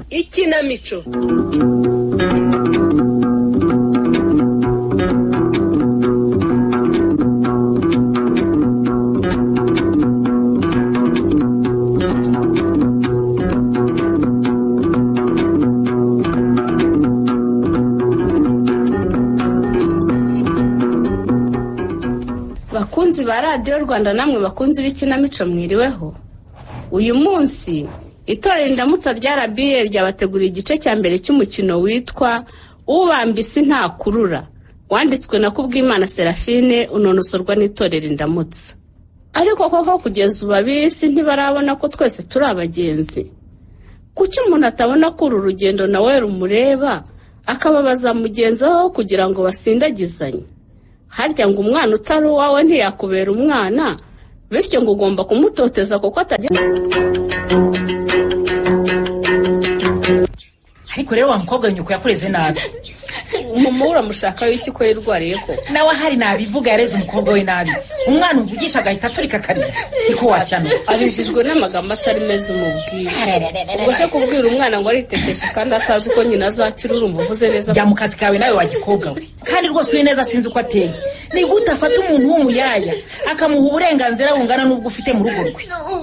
ikinamico bakunzi ba radiyo rwanda namwe bakunzi b'ikinamico mwiriweho uyu munsi itorero indamutsa rya rba ryabateguriye igice cya mbere cy'umukino witwa ubambisi ntakurura wanditswe na kubwimana serafine unonosorwa n'itorero indamutsa ariko koko kugeza ubu abisi ntibarabona ko twese turi abagenzi kuki umuntu atabona ko uru rugendo nawe rumureba akababaza mugenzi we aho kugira ngo basindagizanye harya ngo umwana utari uwawe ntiyakubera umwana bityo ngo ugomba kumutoteza kuko atagira ariko rero wa mukobwa nyuko yakureze nabi mama we uramushakaho iki ko yarwariye ko nawe ahari nabivuga yareze umukobwa we nabi umwana umuvugisha agahita aturika akarira niko washyano abijijwe n'amagambo atari meza umubwira ubwo se kubwira umwana ngo ariteteshe kandi atazi ko nyina azakira urumva neza jya mu kazi kawe nawe wagikobwa we kandi rwose uri neza sinzi uko ateye ni gute afata umuntu w'umuyaya akamuha uburenganzira bungana n'ubwo ufite mu rugo rwe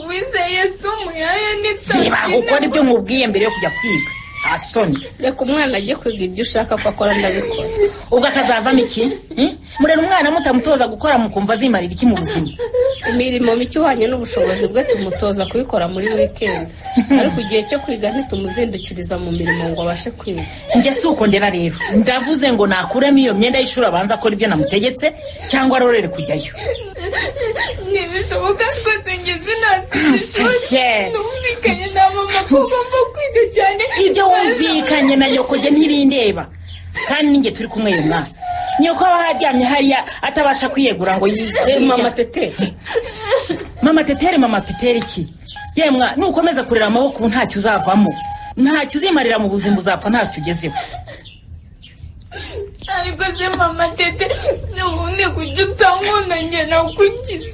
uwizeye se umuyaya niba kuko aribyo nkubwiye mbere yo kujya kwiga nta soni reka umwana ajye kwiga ibyo ushaka ko akora ndabikora ubwo akazavamo iki Hmm? murera umwana mutamutoza gukora mukumva azimarira iki mu buzima imirimo mike ihwanye n'ubushobozi bwe tumutoza kubikora muri wikendi ariko igihe cyo kwiga ntitumuzindukiriza mu mirimo ngo abashe kwiga njye si uko ndera rero ndavuze ngo nakuremo iyo myenda y'ishuri abanza akora ibyo namutegetse cyangwa arorere kujyayo ntibishoboka rwose ngeze nasinze ishuri Yeah. numvikanye na mama ko ugomba kwiga cyane ibyo wumvikanye na nyoko njye ntibindeba kandi ninjye turi kumwe uyu mwana nyoko aba aryamye hariya atabasha kwiyegura ngo Eh, yige mama tete mama tetere mama tetere iki yemwa nukomeza kurera amaboko ubu ntacyo uzavamo ntacyo uzimarira mu buzima uzapfa ntacyo ugezeho ariko se mama tete nubundi kujya utankunda njye nakukize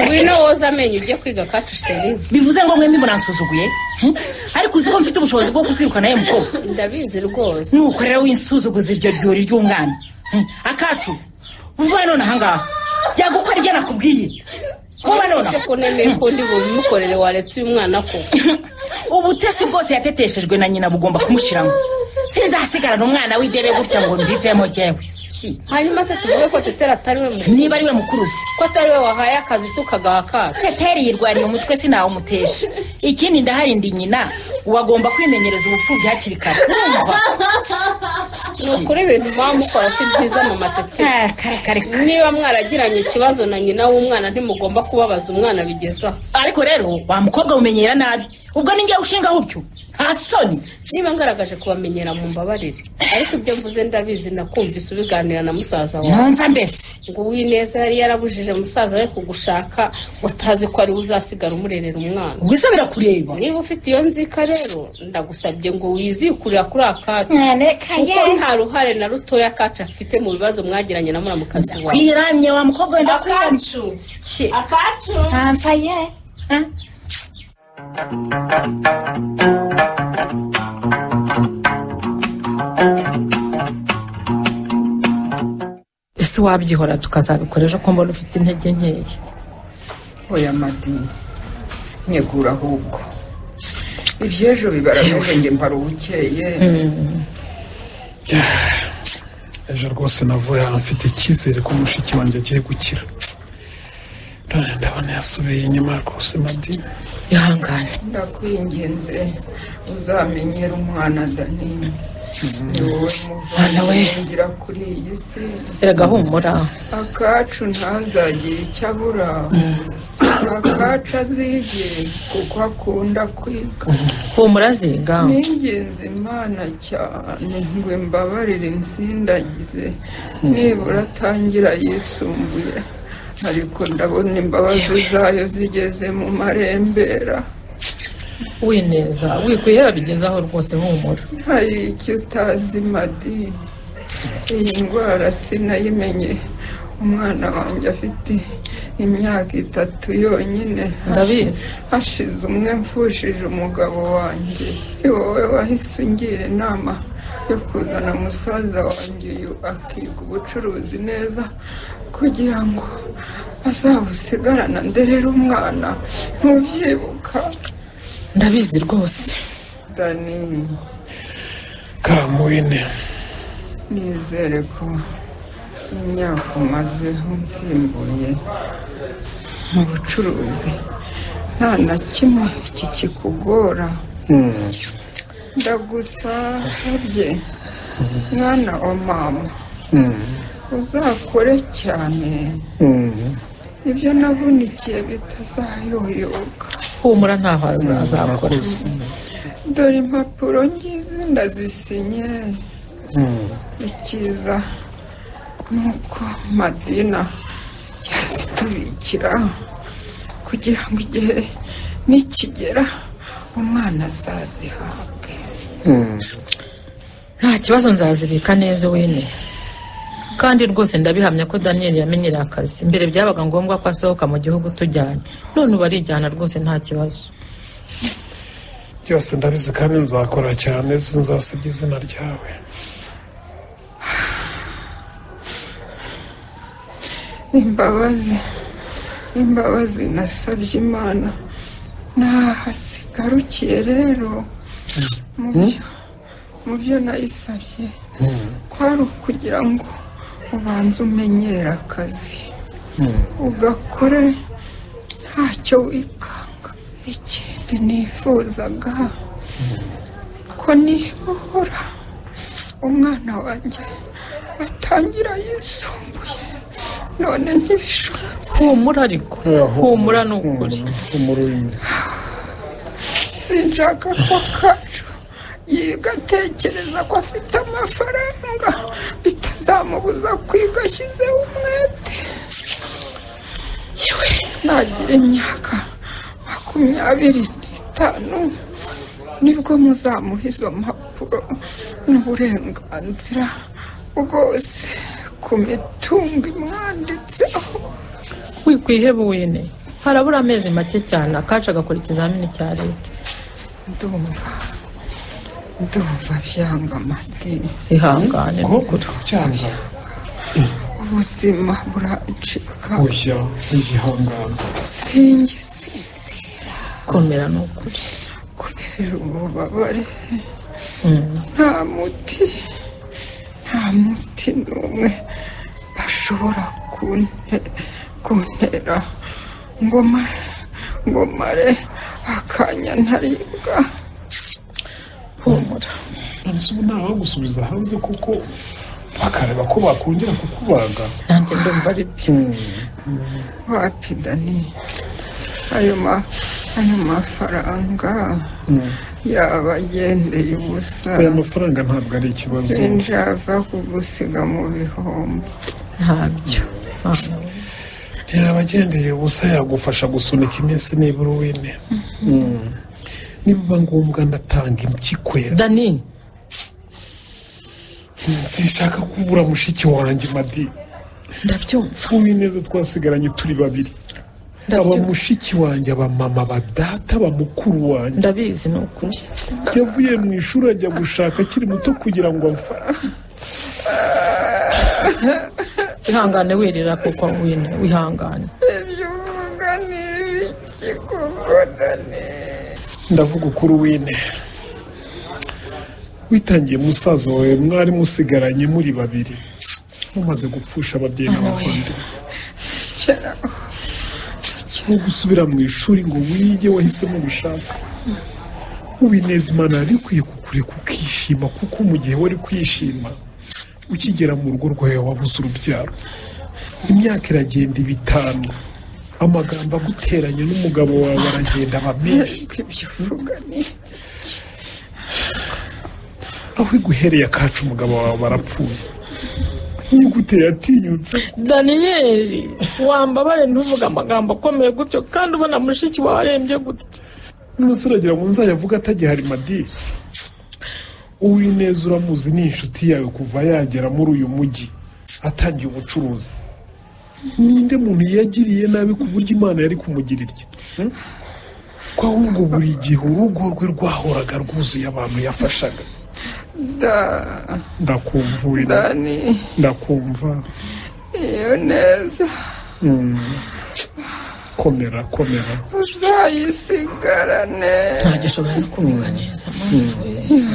ngwino woza amenyo ujye kwiga kacu sheri bivuze ngo mwembi muransuzuguye hmm? ariko uzi ko mfite ubushobozi bwo kukwirukana ye mukobwa ndabizi rwose nuko rero winsuzuguza iryo ryuri ry'umwana Hmm? akacu uvaye none ahangaha jya gukora ibyo nakubwiye vuba ese nonaha ko nemeye ko ndi bubimukorere waretse uyu mwana ko ubutesi bwose yateteshejwe na nyina bugomba kumushyiramo sinzasigarana umwana w'idebe gutya ngo mbivemo jyewe Siki. hanyuma se tuvuge ko tetera atari we mu- niba ari we mukurusi ko atari we wahaye akazi se ukagaha kacu teteri yirwariye umutwe sinawumutesha ikindi ndahari ndi nyina ubu agomba kwimenyereza ubupfubyi hakiri kare urumva ni ukuri ibintu muba mukora si byiza mama tete Ah, kare kare kare niba mwaragiranye ikibazo na nyina w'umwana ntimugomba kubabaza umwana bigezaho ariko rero wa mukobwa mumenyera nabi ubwo ninjye ushingaho utyo nta soni niba ngaragaje kubamenyera mu mbabarire ariko ibyo mvuze ndabizi nakumvise ubiganira na musaza wawe mwumva mbese ngo uwineza yari yarabujije musaza we kugushaka utazi ko ari we uzasigara umurerera umwana ubwiza birakureba niba ufite iyo nzika rero ndagusabye ngo wizikurira kuri akacu kuko nta ruhare na rutoya akacu afite mu bibazo mwagiranye na muramukazi wawe kwiramye wa mukobwa wenda kwiramye akacu Siki. akacu Ah. ese wabyihora tukazabikora ejo ko mbona ufite intege nkeya oya madini nyegura ahubwo iby'ejo bibarameje njye mbara ubukeye ejo rwose navuye ahantu mfite icyizere ko mushiki wanjye agiye gukira none ndabona yasubiye inyuma rwose madini ihangane ndakwinginze uzamenyera umwana danini ni wowe Mwana we. ngira kuri iyi si erega humura akacu ntazagira icyo abura akacu azige kuko akunda kwiga humura ziga ni ingenzi imana cyane ngo imbabarire insindagize nibura atangira yisumbuye ariko ndabona imbabazi zayo zigeze mu marembera wineza wikwiye babigezaho rwose humura hari icyo utazi madini iyi ndwara sinayimenye umwana wanjye afite imyaka itatu yonyine hashi- ndabizi hashize umwe mfushije umugabo wanjye si wowe wahise ungira inama yo kuzana musaza wanjye uyu akiga ubucuruzi neza kugira ngo azabusigarana nderere umwana ntubyibuka ndabizi rwose dani karamuwine nizere ko imyaka umazeho nsimbuye mu bucuruzi nta na kimwe kikikugora ndagusabye mwana wa mama uzakore cyane ibyo navunikiye bitazayoyoka humura ntaho aza- azakora dore impapuro ngizi ndazisinye ikiza nuko madina yazitubikira kugira ngo igihe nikigera umwana azazihabwe nta kibazo nzazibika neza wine kandi rwose ndabihamya ko daniel yamenyera akazi mbere byabaga ngombwa ko asohoka mu gihugu tujyanye none ubu arijyana rwose nta kibazo byose ndabizi kandi nzakora cyane sinzasebya izina ryawe imbabazi imbabazi nasabye imana nahasigarukiye rero mu byo mu byo nayisabye kwari ukugira ngo ubanze umenyere akazi ugakore ntacyo wikanga ikindi nifuzaga ko nibohora umwana wanjye atangira yisumbuye none ntibishobotse humura ariko humura ni ukuri umurundi sinshaka ko kacu yiga atekereza ko afite amafaranga bitazamubuza kwiga ashyizeho umwete yewe nagira imyaka makumyabiri n'itanu nibwo muzamuha izo mpapuro n'uburenganzira bwose ku mitungo imwanditseho wikwihebe wine harabura amezi make cyane akacu agakora ikizamini cya leta ndumva ndumva byanga amadini ihangane ni ukuri cyangwa ubuzima burancika oya wihangana singe sinzira komera ni ukuri kubera ububabare nta muti nta muti n'umwe bashobora kunte- kuntera ngo mare ngo mare akanya ntaribwa humura ntabwo ubu nta wagusubiza hanze kuko bakareba ko bakongera kukubaga nanjye ndumva ari byo wapidani ayo ma ayo mafaranga yaba agendeye ubusa aya mafaranga ntabwo ari ikibazo sinshaka kugusiga mu bihombo ntabyo Mwana we. yaba agendeye ubusa yagufasha gusunika iminsi nibura uwine nibiba ngombwa ndatanga impyikwera dani sinshaka kubura mushiki wanjye madi ndabyumva uwineza twasigaranye turi babiri aba ndabyumva mushiki wanjye aba mama ba data aba mukuru wanjye ndabizi ni ukuri yavuye mu ishuri ajya gushaka akiri muto kugira ngo amfashe ihangane wirira kuko wine wihangane ibyo uvuga ni ibiki koko dani ndavuga ukuri wine witangiye musaza wawe mwari musigaranye muri babiri mumaze gupfusha ababyeyi n'abavandimwe kera no gusubira mu ishuri ngo wige wahisemo gushaka ubineza imana yari ikwiye kukureka ukishima kuko mu gihe wari kwishima ukigera mu rugo rwawe wabuze urubyaro imyaka iragenda ibitanu amagambo aguteranya n'umugabo wawe aragenda aba menshi ariko ibyo uvuga ni aho iguhereye akacu umugabo wawe barapfuye yiguteye atinyutse daniyeli wambabare ntuvuge amagambo akomeye gutyo kandi ubona mushiki wawe arembye gutya n'umusiragira mu nzayavuga atagihari madiri uwineza uramuzi ni inshuti yawe kuva yagera muri uyu mujyi atangiye ubucuruzi ninde muntu yagiriye nabi ku buryo imana yari kumugirira iryo ko ahubwo buri gihe urugo rwe rwahoraga rwuzuye abantu yafashaga da ndakumvura dani ndakumva iyo neza komera komera uzayisigarane ntagishobora no kuvuga neza mama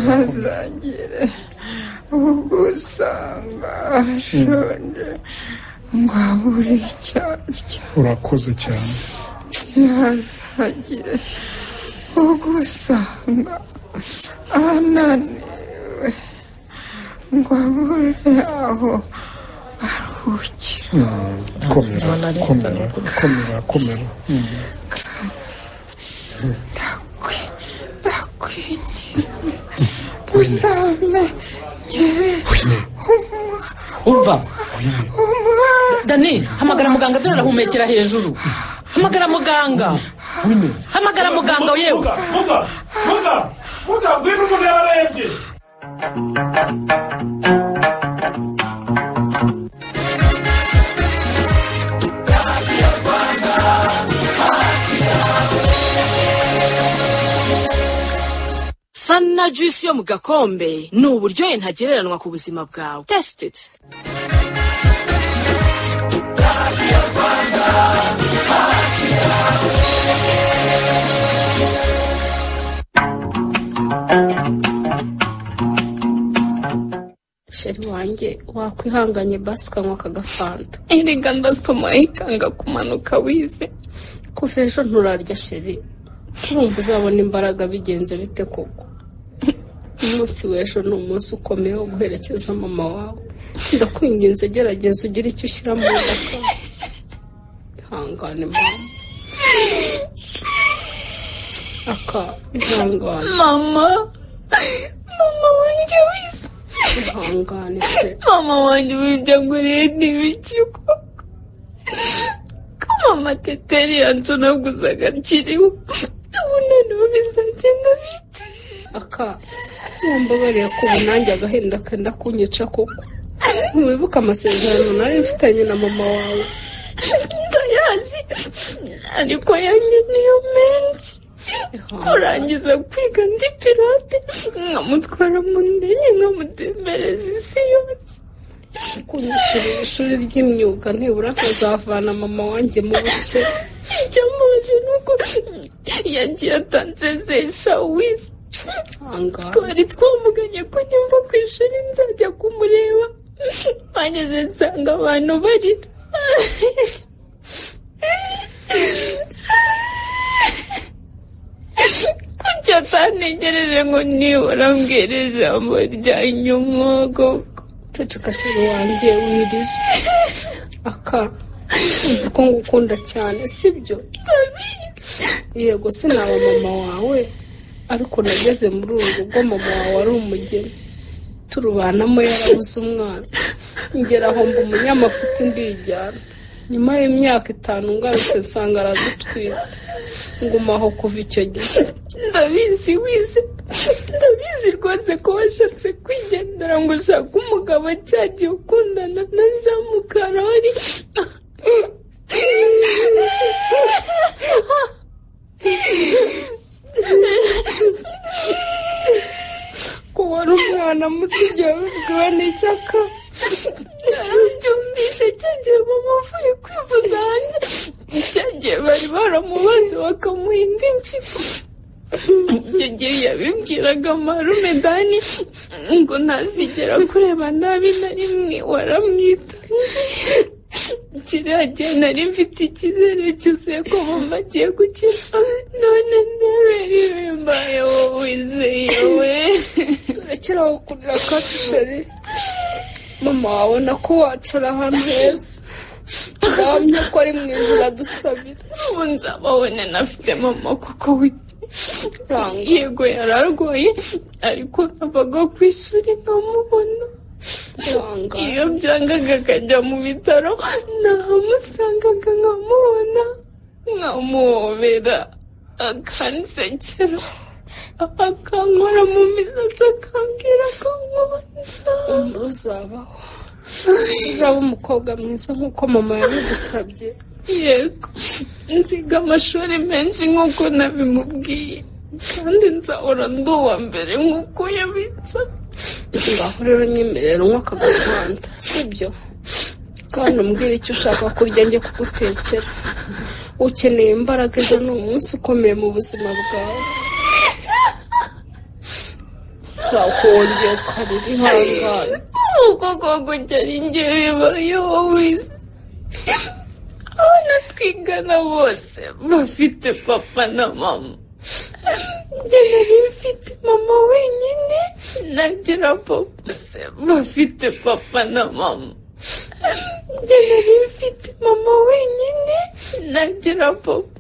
ntazagire ugusanga ashonje ngo abure icyo arya urakoze cyane ntazagire ugusanga ananiwe ngo abure aho aruhukira komera Ndabona ari komera bitandukanye. komera komera Mm. Ndakwi- ndakwinginze uzampe wine umva wine dani hamagara muganga dore arahumekera hejuru hamagara muganga wine hamagara muganga yewe muga muga muga ngwino umuntu yararembye sana juice yo mu gakombe ni uburyohe ntagereranwa ku buzima bwawe test it sheri wanjye wakwihanganye basi ukanywa aka gafanta erega ndasoma ikanga kumanuka wize kuva ejo nturarya sheri urumva uzabona imbaraga bigenze bite koko umunsi w'ejo ni umunsi ukomeye wo guherekeza mama wawe ndakwinginze gerageza ugire icyo ushyira mu ndaka ihangane mama aka ihangane mama mama wanjye wize ihangane pe mama wanjye wibyo anguriye ni ibiki koko ko mama teteri yancunaguza akiriho ubu noneho bizagenda bite aka wambabariye ko ubu nanjye agahinda kenda kunyica koko ntiwibuka amasezerano nari mfitanye na mama wawe ndayazi ariko yanjye niyo menshi kurangiza kwiga ndi pirate nkamutwara mu ndege nkamutembereza isi yose kunyishyura ishuri ry'imyuga nibura nkazavana mama wanjye mu bukene icyambabaje ni uko yagiye atansezesha wize ahangaha twari twamuganye ko nyumva ku ishuri nzajya kumureba bageze nsanga abantu barira kuki atanegereje ngo nibura mbwire ijambo rya nyuma koko ceceka sheri wanjye wirire aka uzi ko ngukunda cyane sibyo yego sinaba mama wawe ariko nageze muri uru rugo mama wawe ari umugeni turubanamo yarabuze umwana ngera aho mba umunyamafuti ndijyana nyuma y'imyaka itanu ngarutse nsanga aradutwite nguma aho kuva icyo gihe ndabizi wize ndabizi rwose ko washatse kwigendera ngo ushake umugabo cyagiye ukundana na za mukarori ko wari umwana muto igihe wabibwiwe n'icyaka byumvise cyagiye mama avuye kwivuza hanze cyagiye bari baramubaze bakamuha indi mpyiko icyo gihe yabibwiraga marume dani ngo ntazigera kureba nabi na rimwe waramwitangiye kiriya gihe nari mfite icyizere cyuzuye ko mama agiye gukira none ndaberewe mbaye wowe wizeyewe turekeraho kurira kacu sheri mama wabona ko wacara ahantu heza ndahamya ko ari mu ijoro adusabira ubu nzababone nafite mama kuko wize Yanga. yego yararwaye ariko navaga ku ishuri nkamubona yanga iyo byangaga akajya mu bitaro namusangaga nkamubona nkamuhobera akansekera akankora mu misatsi akambwira ko nkunda uzabaho uzaba umukobwa mwiza nk'uko mama yabigusabye yego nziga amashuri menshi nk'uko nabimubwiye kandi nzahora ndi uwa mbere nk'uko yabitsabye ngaho rero unyemerera unywe akagahanda sibyo kandi umbwira icyo ushaka kurya njye kugutekera ukeneye imbaraga ejo ni umunsi ukomeye mu buzima bwawe twakongera ukarira ihangane kuko koko cyari ingeyo wowe wize abana twigana bose bafite papa na mama njye nari mfite mama wenyine nagira papa se bafite papa na mama njye nari mfite mama wenyine nagira papa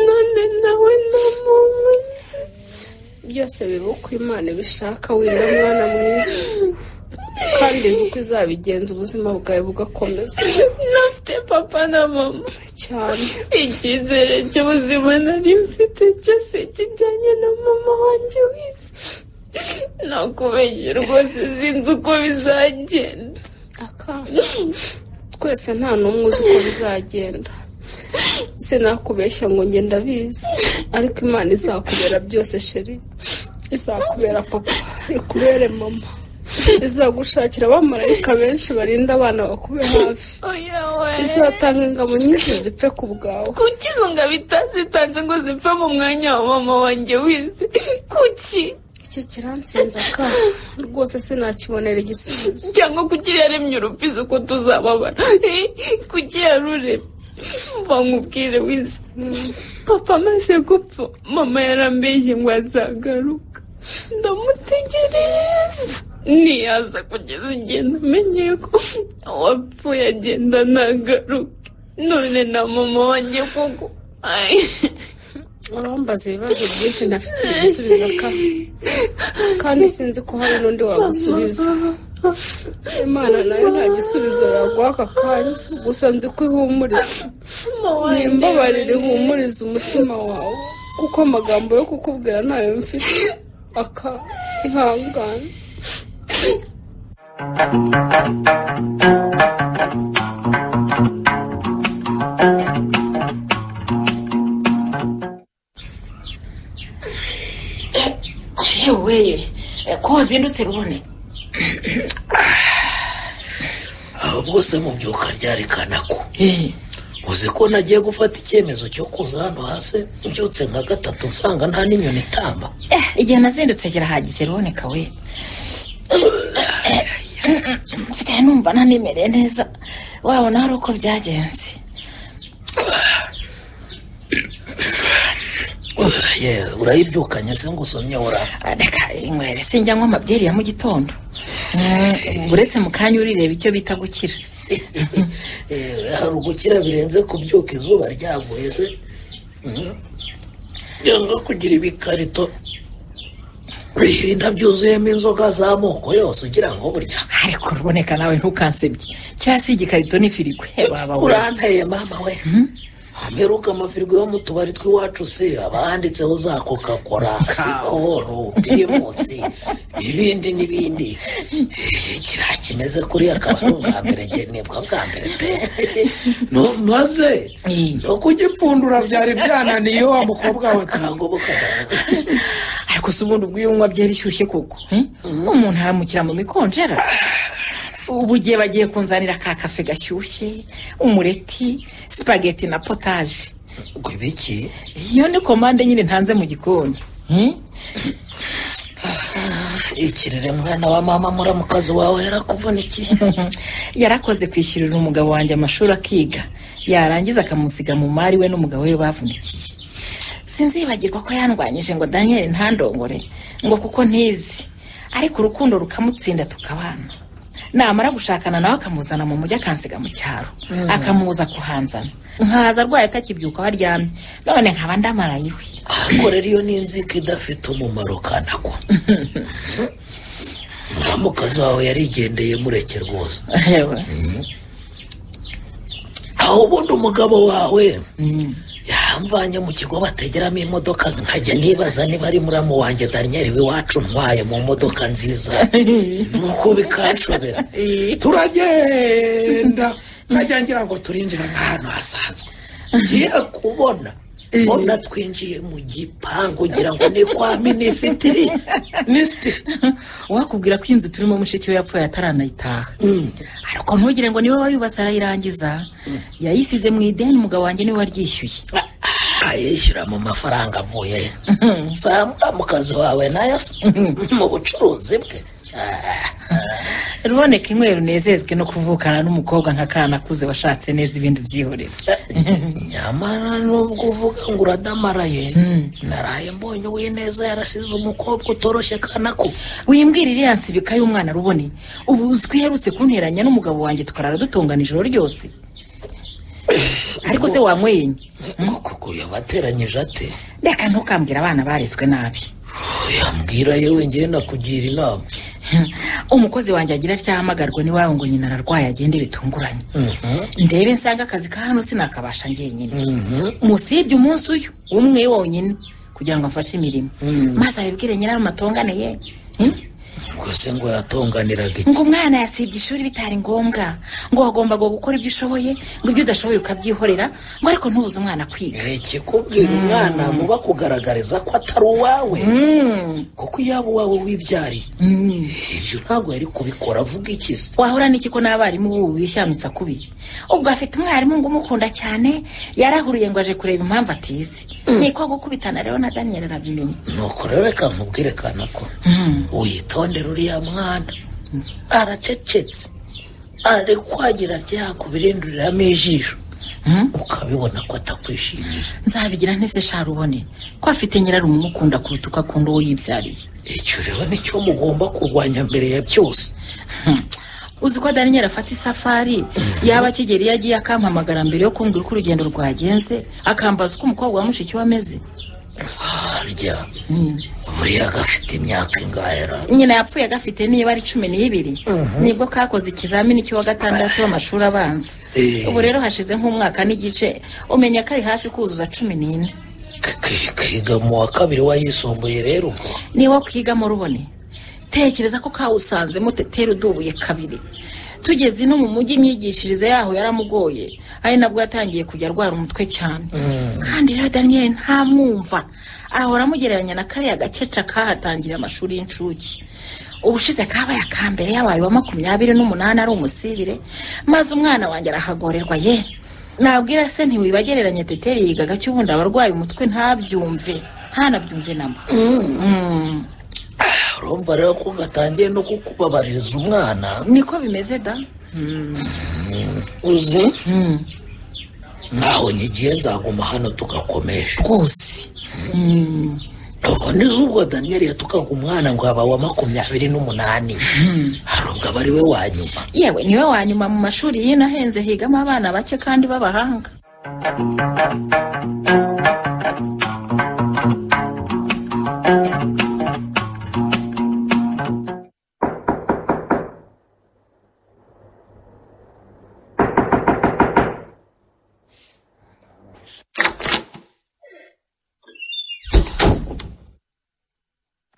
none nawe na mama byose biba uko imana ibishaka wenda mwana mwiza kandi uzi uko izabigenza ubuzima bwawe bugakomeza nafite papa na mama cyane icyizere cy'ubuzima nari mfite cyose kijyanye na mama wanjye wize nakubeshye rwose sinzi uko bizagenda akana twese nta n'umwe uzi uko bizagenda sinakubeshya ngo njye ndabizi ariko imana izakubera byose sheri izakubera papa ikubere mama izagushakira abamarayika benshi barinda abana bakube hafi oya we izatanga ingabo nyinshi zipfe ku bwawe kuki izo ngabo itazitanze ngo zipfe mu mwanya wa mama wanjye wize kuki icyo kiransinze akana rwose sinakibonera igisubizo cyangwa kuki yaremye urupfizi ko tuzababara Eh, kuki yaruremye bamubwire wize papa amaze gupfa mama yarambeshye ngo azagaruka ndamutegereza ntiyaza kugeza igihe namenyeye ko uwapfuye agenda ntagaruke none na mama wanjye koko Ay. urambaza ibibazo byinshi ntafite igisubizo akana kandi sinzi ko hari n'undi wagusubiza imana nayo nta gisubizo yaguha aka kanya gusa nzi ko ihumuriza mama ni wanjye imbabarire ihumuriza umutima wawe kuko amagambo yo kukubwira ntayo mfite aka ihangane yewe ko wazindutse rubone ahubwo se mubyuka ryari kanako uzi ko nagiye gufata icyemezo cyo kuza hano hasi mbyutse nka gatatu nsanga nta n'inyoni itamba igihe nazindutse kirahagije ruboneka we nsigaye numva nanimereye neza wabona hari uko byagenze yewe urayibyukanye se ngo usomye ora reka inywere sinjya nywa amabyeri ya mu gitondo Mm, uretse mu kanya urireba icyo bita gukira Eh, hari ugukira birenze kubyuka izuba ryavuye se Mhm. cyangwa kugira ibikarito bihinda byuzuyemo inzoga z'amoko yose ugira ngo burya ariko ruboneka nawe ntukansebye cyangwa se igikarito n'ifirigo baba we uranteye mama we ameruka amafirigo yo mu tubari tw'iwacu se aba handitseho za kokakora sikoro pirimusi ibindi n'ibindi Eh, kiriya kimeze kuriya akaba ari ubwa mbere nge nibwo bwa mbere pe maze Eh, no kugipfundura byari byananiye wa mukobwa we kagoboka ariko si ubundi ubwo iyo unywa byeri ishyushye koko eh? umuntu aramukira mu mikonjera ubu gihe bagiye kunzanira ka kafe gashyushye umureti sipageti na potaje ngo ibiki iyo ni komande nyine ntanze mu gikoni Hmm? ikirere mwana wa mama muramukazi wawe yarakuvunikiye yarakoze kwishyurira umugabo wanjye amashuri akiga yarangiza akamusiga mu mari we n'umugabo we bavunikiye sinzibagirwa ko yandwanyije ngo daniel ntandongore ngo kuko ntizi ariko urukundo rukamutsinda tukabana namara gushakana nawe akamuzana mu mujyi akansiga mu cyaro akamuza kuhanzana nkaza arwaye atakibyuka aho aryamye none nkaba ndamaraye iwe ahakorera iyo ni inzika idafite umumaro kanako muramukazi wawe yarigendeye mureke rwose Ewe. aho ubundi umugabo wawe yaba yamvanye mu kigo bategeramo imodoka nkajya nibaza niba ari muramu wanjye daniyeli w'iwacu ntwaye mu modoka nziza nuko bikanshobera turagenda nkajya ngira ngo turinjire nk'ahantu hasanzwe ngiye kubona mbona twinjiye mu gipangu ngira ngo ni kwa minisitiri minisitiri wakubwira ko inzu turimo mushiki we yapfuye ataranayitaha ariko ntugire ngo niwe wayubatse arayirangiza yayisize mu ideni umugabo wanjye niwe waryishyuye ayishyura mu mafaranga avuye he? zamura mu kazi wawe nayo se mu bucuruzi bwe Ah, ruboneka imwe runezezwe no kuvukana n'umukobwa nka kana akuze washatse neza ibindi byihorera nyamara nubwo uvuga ngo uradamaraye naraye mbonye uwineza yarasize umukobwa utoroshye kanako wimbwira iriya nsibika y'umwana rubone ubu uzi ko iherutse kunteranya n'umugabo wanjye tukarara dutungana ijoro ryose ariko se wamweyenye koko yabateranyije ate reka ntukambwira abana barezwe nabi yambwira yewe ngewe nakugira inama umukozi wanjye agira atyahamagarwa n'iwabo ngo nyina ararwaye agende bitunguranye ndebe nsanga akazi ka hano sinakabasha njyenyine musibye umunsi uyu umwe wonyine kugira ngo amfashe imirimo maze abibwire nyirarumatongane ye Hmm? ngo se ngo yatonganiraga iki ngo umwana yasibye ishuri bitari ngombwa ngo wagombaga gukora ibyo ushoboye ngo ibyo udashoboye ukabyihorera ngo ariko ntubuze umwana kwiga ikikubwira umwana muba kugaragariza ko atari uwawe kuko yaba uwawe wibyariye ibyo ntabwo yari kubikora avuga iki se wahura n'iki ko n'abarimu b'ubu bishyamutsa kubi ubwo afite umwarimu ngo umukunda cyane yarahuruye ngo aje kureba impamvu atize niko gukubitana rero na daniel arabimenya nuko rero reka mubwirekana ko witondere uriya mwana aracecetse ari kwagira ryago birinduriramo ijisho ukabibona ko atakwishimiye nzabigira ntese sharubone ko afite nyirarume umukunda kuruta uko akunda uwo yibyariye icyo rero nicyo mugomba kurwanya mbere ya byose uzi ko daniel afata isafari yaba kigeli iyo agiye akampamagara mbere yo kumbwira uko urugendo rwagenze akambaza uko umukobwa wa mushiki we ameze harya buriya gafite imyaka ingahera nyina yapfuye agafite niba ari cumi n'ibiri nibwo kakoze ikizamini cy'uwa gatandatu w'amashuri abanza Eh. ubu rero hashize nk'umwaka n'igice umenya ko ari hafi kuzuza cumi n'ine kiga mu wa kabiri wayisumbuye rero ubwo niwo kwigamo rubone tekereza ko kawusanze mutetera udubuye kabiri tugeze no mu mujyi imyigishirize yaho yaramugoye ari nabwo yatangiye kujya arwara umutwe cyane kandi rero daniyeli ntamwumva ahora amugereranya na kariya gakeca kahatangiriye amashuri y'incuke ubushize kabaye aka mbere yabaye wa makumyabiri n'umunani ari umusibire maze umwana wanjye arahagorerwa ye nabwira se ntiwibagereranye teteri yigaga cyo ubundi abarwaye umutwe ntabyumve ntanabyumve namba urumva rero ko gatangiye no kukubabaririza umwana niko bimeze da uzi naho nyigiye nzaguma hano tugakomeje rwose ubundi z'ubwo daniyeli yatukaga umwana ngo aba wa makumyabiri n'umunani hari ubwo aba ari we wa nyuma yewe niwe wa nyuma mu mashuri y'inahenze higamo abana bake kandi b'abahanga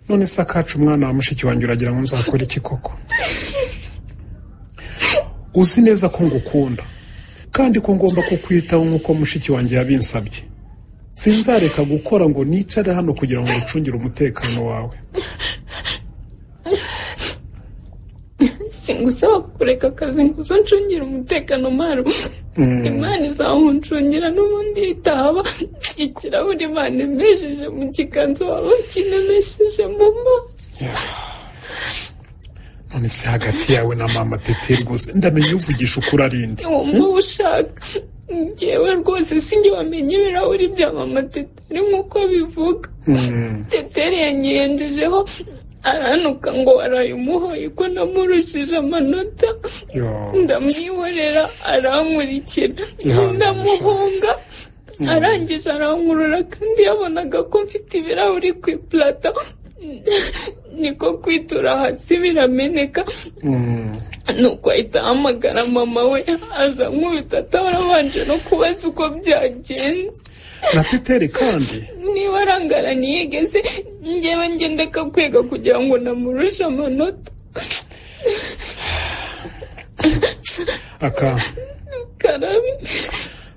none se akacu umwana wa mushiki wanjye uragira ngo nzakore iki koko uzi neza ko ngukunda kandi ko ngomba kukwitaho nk'uko mushiki wanjye yabinsabye sinzareka gukora ngo nicare hano kugira ngo ngucungire umutekano wawe singusaba kureka akazi ngo uze uncungire umutekano maru imana izawuncungira n'ubundi itaba ikirahuri imana imesheje mu kiganza waba kinemesheje mu maso none se hagati yawe na mama tete rwose ndamenya uvugisha ukuri ari nde wumva uwo ushaka njyewe rwose sinjye wamenya ibirahuri bya mama teteri nk'uko bivuga teteri yanyirenjejeho aranuka ngo waraye umuhoye ko namurushije amanota Yo. ndamwihorera arankurikira Ihangane, ndamuhunga arangije arankurura kandi yabonaga ko mfite ibirahuri ku ipurata niko kwitura hasi birameneka nuko ahita ahamagara mama we aza nkubita atabanje no kubaza uko byagenze na tetere kandi niba arangaraniye gese ngewe ngenda akakwega kugira ngo namurushe amanota aka karabi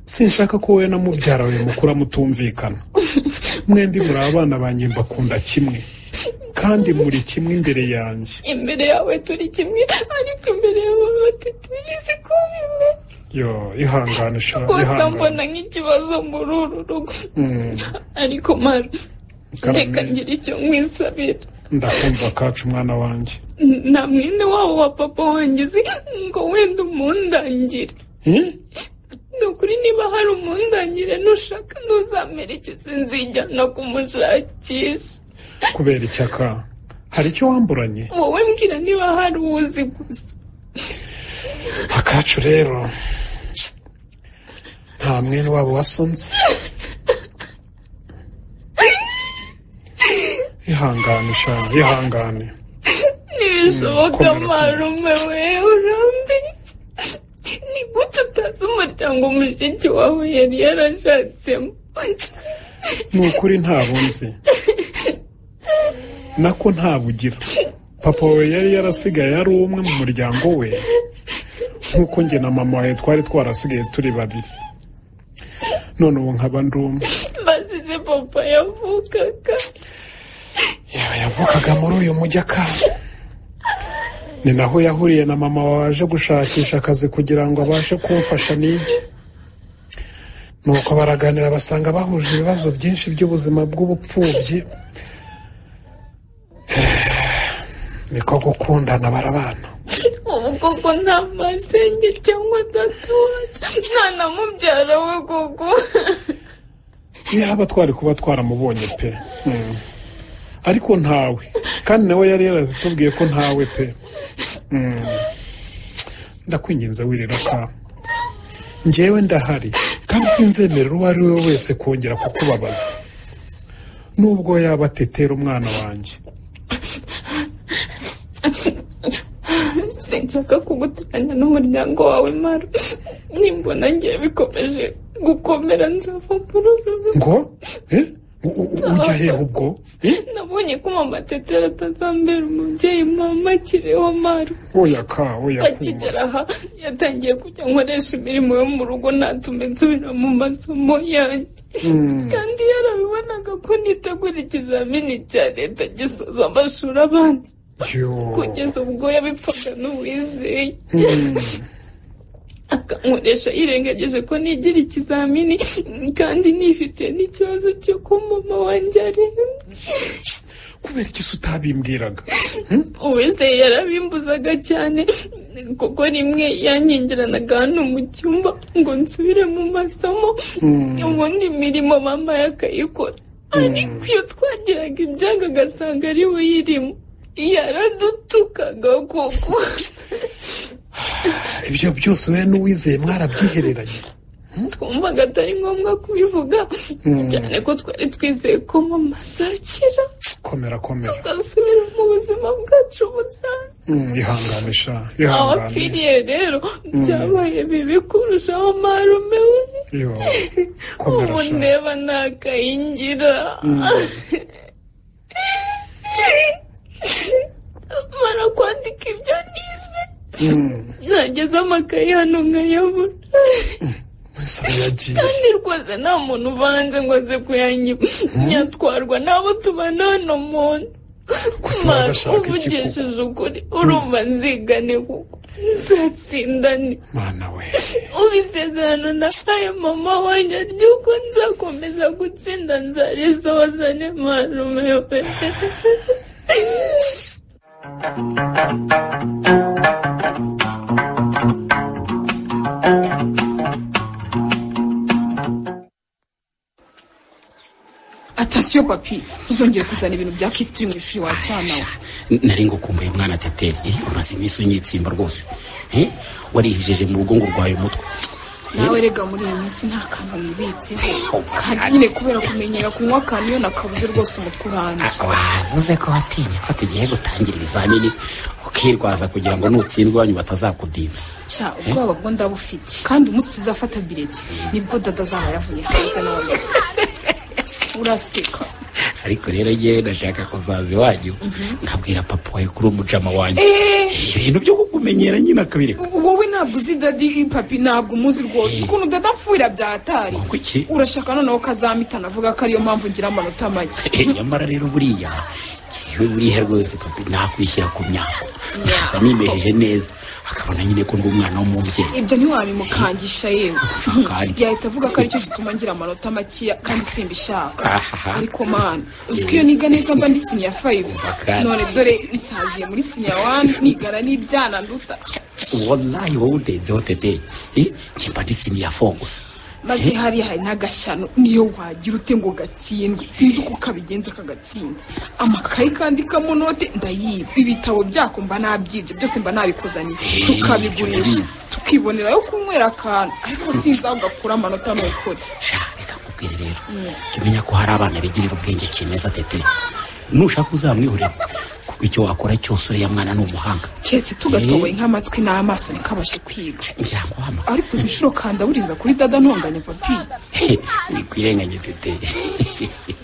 sinshaka ko wowe na mubyara we mukura mutumvikana mwembi muri abana banjye mbakunda kimwe kandi muri kimwe imbere yanjye imbere yawe turi kimwe ariko imbere y'abantu tutirizi ko bimeze yo ihangane sha rwose ihangane mbona nk'ikibazo muri uru rugo Mm, ariko maru Karame. reka ngira icyo nkwisabira ndakumva kacu mwana wanjye nta mwene wabo wa papa wanjye uzi ngo wenda umundangire Eh? ni ukuri niba hari umundangire nushaka ntuzamerekeze nzijyana kumushakisha kubera icyaka hari icyo wamburanye wowe mbwira niba hari uwuzi gusa akacu rero nta mwene wabo wasonze ihangane sha ihangane ntibishoboka komera, komera. marume wewe urambeshya ni gute utazi umuryango mushiki wawe yari yarashatsemo ni ukuri ntabwo nzi nako ntabugira papa we yari yarasigaye ari umwe mu muryango we nk'uko njye na mama we twari twarasigaye turi babiri none ubu nkaba ndi umwe basize papa yavukaga yaba yavukaga muri uyu mujyi akaba ni naho yahuriye na mama waje gushakisha akazi kugira ngo abashe kumfasha nige nuko baraganira basanga bahuje ibibazo byinshi by'ubuzima bw'ubupfubyi niko gukundana barabana ubu koko nta masenge cyangwa data wacu nta na mubyara we koko yaba twari kuba twaramubonye pe Mm. ariko ntawe kandi nawe yari yaratubwiye ko ntawe pe Mm. ndakwinginze wirira ka njyewe ndahari kandi sinzemerera uwo ari we wese kongera kukubabaza nubwo yaba atetera umwana wanjye sinshaka kuguteranya n'umuryango wawe mara nimbona ngiye bikomeje gukomera nzava muri uru rugo ngo eh? U- u- u- ujya hehe ubwo Eh? nabonye ko mama tetera atazambera umubyeyi mama akiriho mara oya ka oya kuma akigera aha yatangiye kujya nkoresha imirimo yo mu rugo natume nsubira mu masomo yanjye kandi yarabibonaga ko nitegura ikizamini cya leta gisoza amashuri abanza Yo. kugeza ubwo yabipfaga n'uwizeye akankoresha yirengagije ko nigira ikizamini kandi nifite n'ikibazo cyo ko mama wanjye arembye kubera iki se utabimbwiraga uwizeye yarabimbuzaga cyane kuko rimwe yanyingiranaga hano mu cyumba ngo nsubire mu masomo ubundi imirimo mama yakayikora ariko iyo twagiraga ibyago agasanga ari we uyirimo yaradutukaga koko ibyo byose we n'uwizeye mwarabyihereranye twumvaga atari ngombwa kubivuga cyane ko twari twizeye ko mama azakira komera komera tugasubira mu buzima bwacu busanzwe Mm, ihangane sha aho ihangane apfiriye rero byabaye bibi kurushaho marume we yo ubu komera sha ndeba ntakayingira mara kwandika ibyo nize nageze amakaye hano nkayabura wese aba yagiye kandi rwose nta muntu uvanze ngo aze kuyanyiba nyatwarwa n'abo tubana hano mu Gusa nzu baba bashaka iki uvugishije ukuri urumva nzigane kuko nzatsindane mana we ubu isezerano nahaye mama wanjye ry'uko nzakomeza gutsinda nzariza wazane marume we atasiyo papi uzongera kuzana ibintu bya kisitiri mu ishuri wacana we nari ngukumbuye mwana tete eh, umaze iminsi unyitsimba rwose Eh, warihijeje mu rugo ngo urwaye umutwe nawe rega muri iyi minsi nta kantu wibitse kandi nyine kubera kumenyera kunywa akantu iyo nakabuze rwose umutwe urambye wavuze ko watinya ko tugiye gutangira ibizamini ukirwaza kugira ngo nutsindwa iwanyu batazakudina cya ubwoba bwo ndabufite kandi umunsi tuzafata bireti nibwo dada azaba yavuye hanze none uraseka ariko rero yewe ndashaka kuzaza iwanyu nkabwira papa wawe kuri umujama wanjye ibintu byo kukumenyera nyine akabireka wowe ntabwo uzi dadi papi ntabwo umuzi rwose ukuntu dada amfurira byatari kuki urashaka noneho ko azamitana avuga ko ariyo mpamvu ngira amanota make nyamara rero buriya yewe buriya rwose papi nakwishyira ku myaka nkaza nimesheje neza akabona nyine ko ndi umwana w'umubyeyi ibyo ntiwabimukangisha yewe kandi yahita avuga ko aricyo gituma ngira amanota makeya kandi simbishaka ahaha ariko mana uzi ko iyo niga neza mba ndi siniya fayive kandi. none dore nsaziye muri siniya wani nigana n'ibyana nduta wallahi wowe udenzeho tete Eh, kimba ndi siniya fo gusa maze hariya hari n'agashyano niyo wagira ute ngo gatsindwe sinzi uko kabigenza kagatsinda amakayi kandikamo note ndayiba ibitabo byako mba nabyibye byose mba nabikuzaniye tukabigurisha tukibonerayo kunywera akantu ariko sinzi aho gakura amanota n'ukuri kubwira rero jya umenya ko hari abana bigirira ubwenge kimeza tete nushaka uzamwihurira kuko icyo wakora cyose uriya mwana ni umuhanga keretse tugatoboye nk'amatwi n'amaso ntikabashe kwiga ngira ngo hano ariko uzi inshuro kandaburiza kuri dada ntonganya papi wikwirenganya tete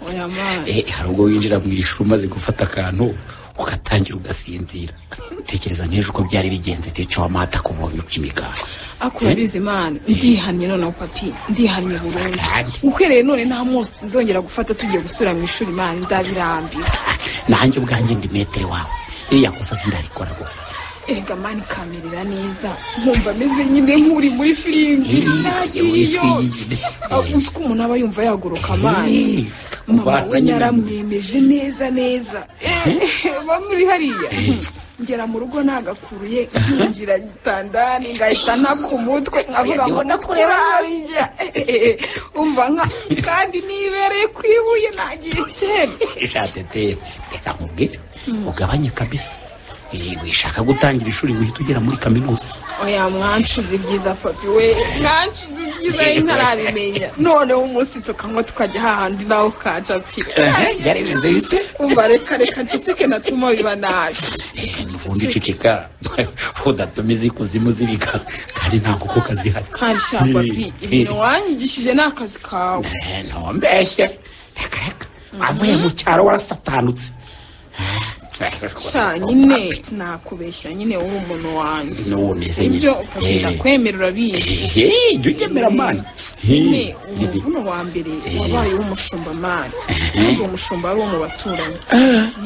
oya mana Eh, hari ubwo winjira mu ishuri umaze gufata akantu ugatangira ugasinzira tekereza nk'ejo uko byari bigenze teca wamata kubonye uca imigati ako urabizi imana ndihannye noneho papi ndihannye burundu uhereye none nta munsi tuzongera gufata tugiye gusubira mu ishuri imana ndabirambiwe nanjye ubwanjye ndi metere wawe iriya kosa sindarikora gusa erega mani kamerera neza nkumva ameze nyine nk'uri muri firimbi ntagiyeyo uzi ko umuntu aba yumva yaguruka amazi mama we nyine. naramwemeje neza neza bamuri hariya ngera mu rugo nagakuruye nkinjira gitandani ngahita naka umutwe nkavuga ngo ndakureba hariya umva nka kandi nibereye ku ibuye nagiye kera sha tete reka nkubwire ugabanye kabisa Eh, wishaka gutangira ishuri wihita ugera muri kaminuza oya mwancuza ibyiza papi we mwancuza ibyiza ye ntarabimenya noneho umunsi tukanywa tukajya hahandi nawe ukaca pi byari bimeze bite umva reka reka nceceke natuma biba nabi ubundi ceceka udatuma izikuzimu zibika kandi nta nkoko kazihari kandi sha papi ibintu wanyigishije ni akazi kawe Eh, ntumbeshye reka reka avuye mu cyaro warasatanutse sha nyine sinakubeshya nyine wowe umuntu wanjye n'uwo meze nyine ibyo papi Eh, ndakwemera urabizi eh, jya ugemera mani nyine umuvuno wa mbere wabaye uw'umushumba mani kandi uwo mushumba ari uwo mu baturanyi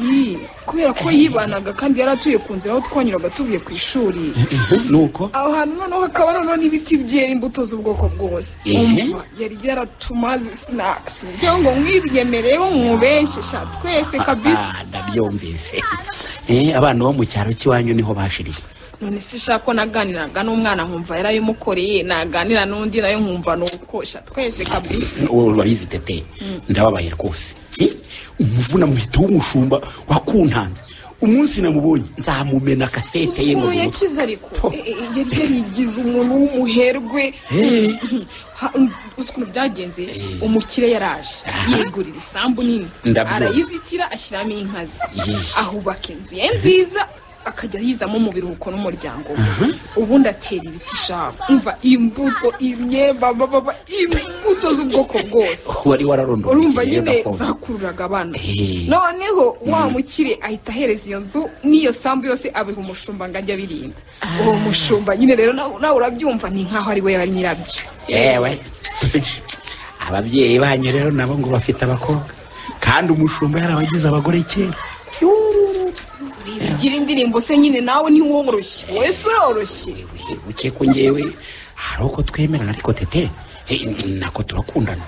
Yii, kubera ko yibanaga kandi yari atuye ku nzira aho twanyuraga tuvuye ku ishuri nuko aho hantu noneho hakaba noneho n'ibiti byera imbuto z'ubwoko bwose Ehe. Umva, yari yaratumaze sinakisi kugira ngo mwibyemereho mwubeshesha twese kabisa Ah, ndabyumvise Eh, abana bo mu cyaro cy'iwanyu niho bashiriye none se shaka ko naganiraga n'umwana nkumva yarayimukoreye naganira n'undi nayo nkumva ni uko sha twese kabisa Wowe urabizi tete ndababaye rwose Eh, umuvuna muhita w'umushumba wakuntanze umunsi namubonye nzamumena kasete ye ngo ukuntu bimutse. yakize ariko E, e, yari yarigize umuntu w'umuherwe Ha- uzi ukuntu byagenze umukire yaraje yigurira isambu nini Ndabyumva. arayizitira ashyiramo inka ze Yee. ahubaka inzu ye nziza akajya yizamo mu biruhuko n'umuryango we ubundi atera ibiti shaka umva imbuto imyemba amababa imbuto z'ubwoko bwose wari wararondoreye urumva igihe nyine gakondo. zakururaga abana Eh. noneho wa mukire ahita ahereza iyo nzu n'iyo sambu yose abiha umushumba ngo ajye abirinda uwo mushumba nyine rero nawe nawe urabyumva ni nkaho ari we yari nyirabyo yewe ababyeyi banyu rero nabo ngo bafite abakobwa kandi umushumba yarabagize abagore kera gira indirimbo se nyine nawe ntiworoshye wowe se uroroshye buke ko ngewe hari uko twemerana ariko tete eh, nako turakundana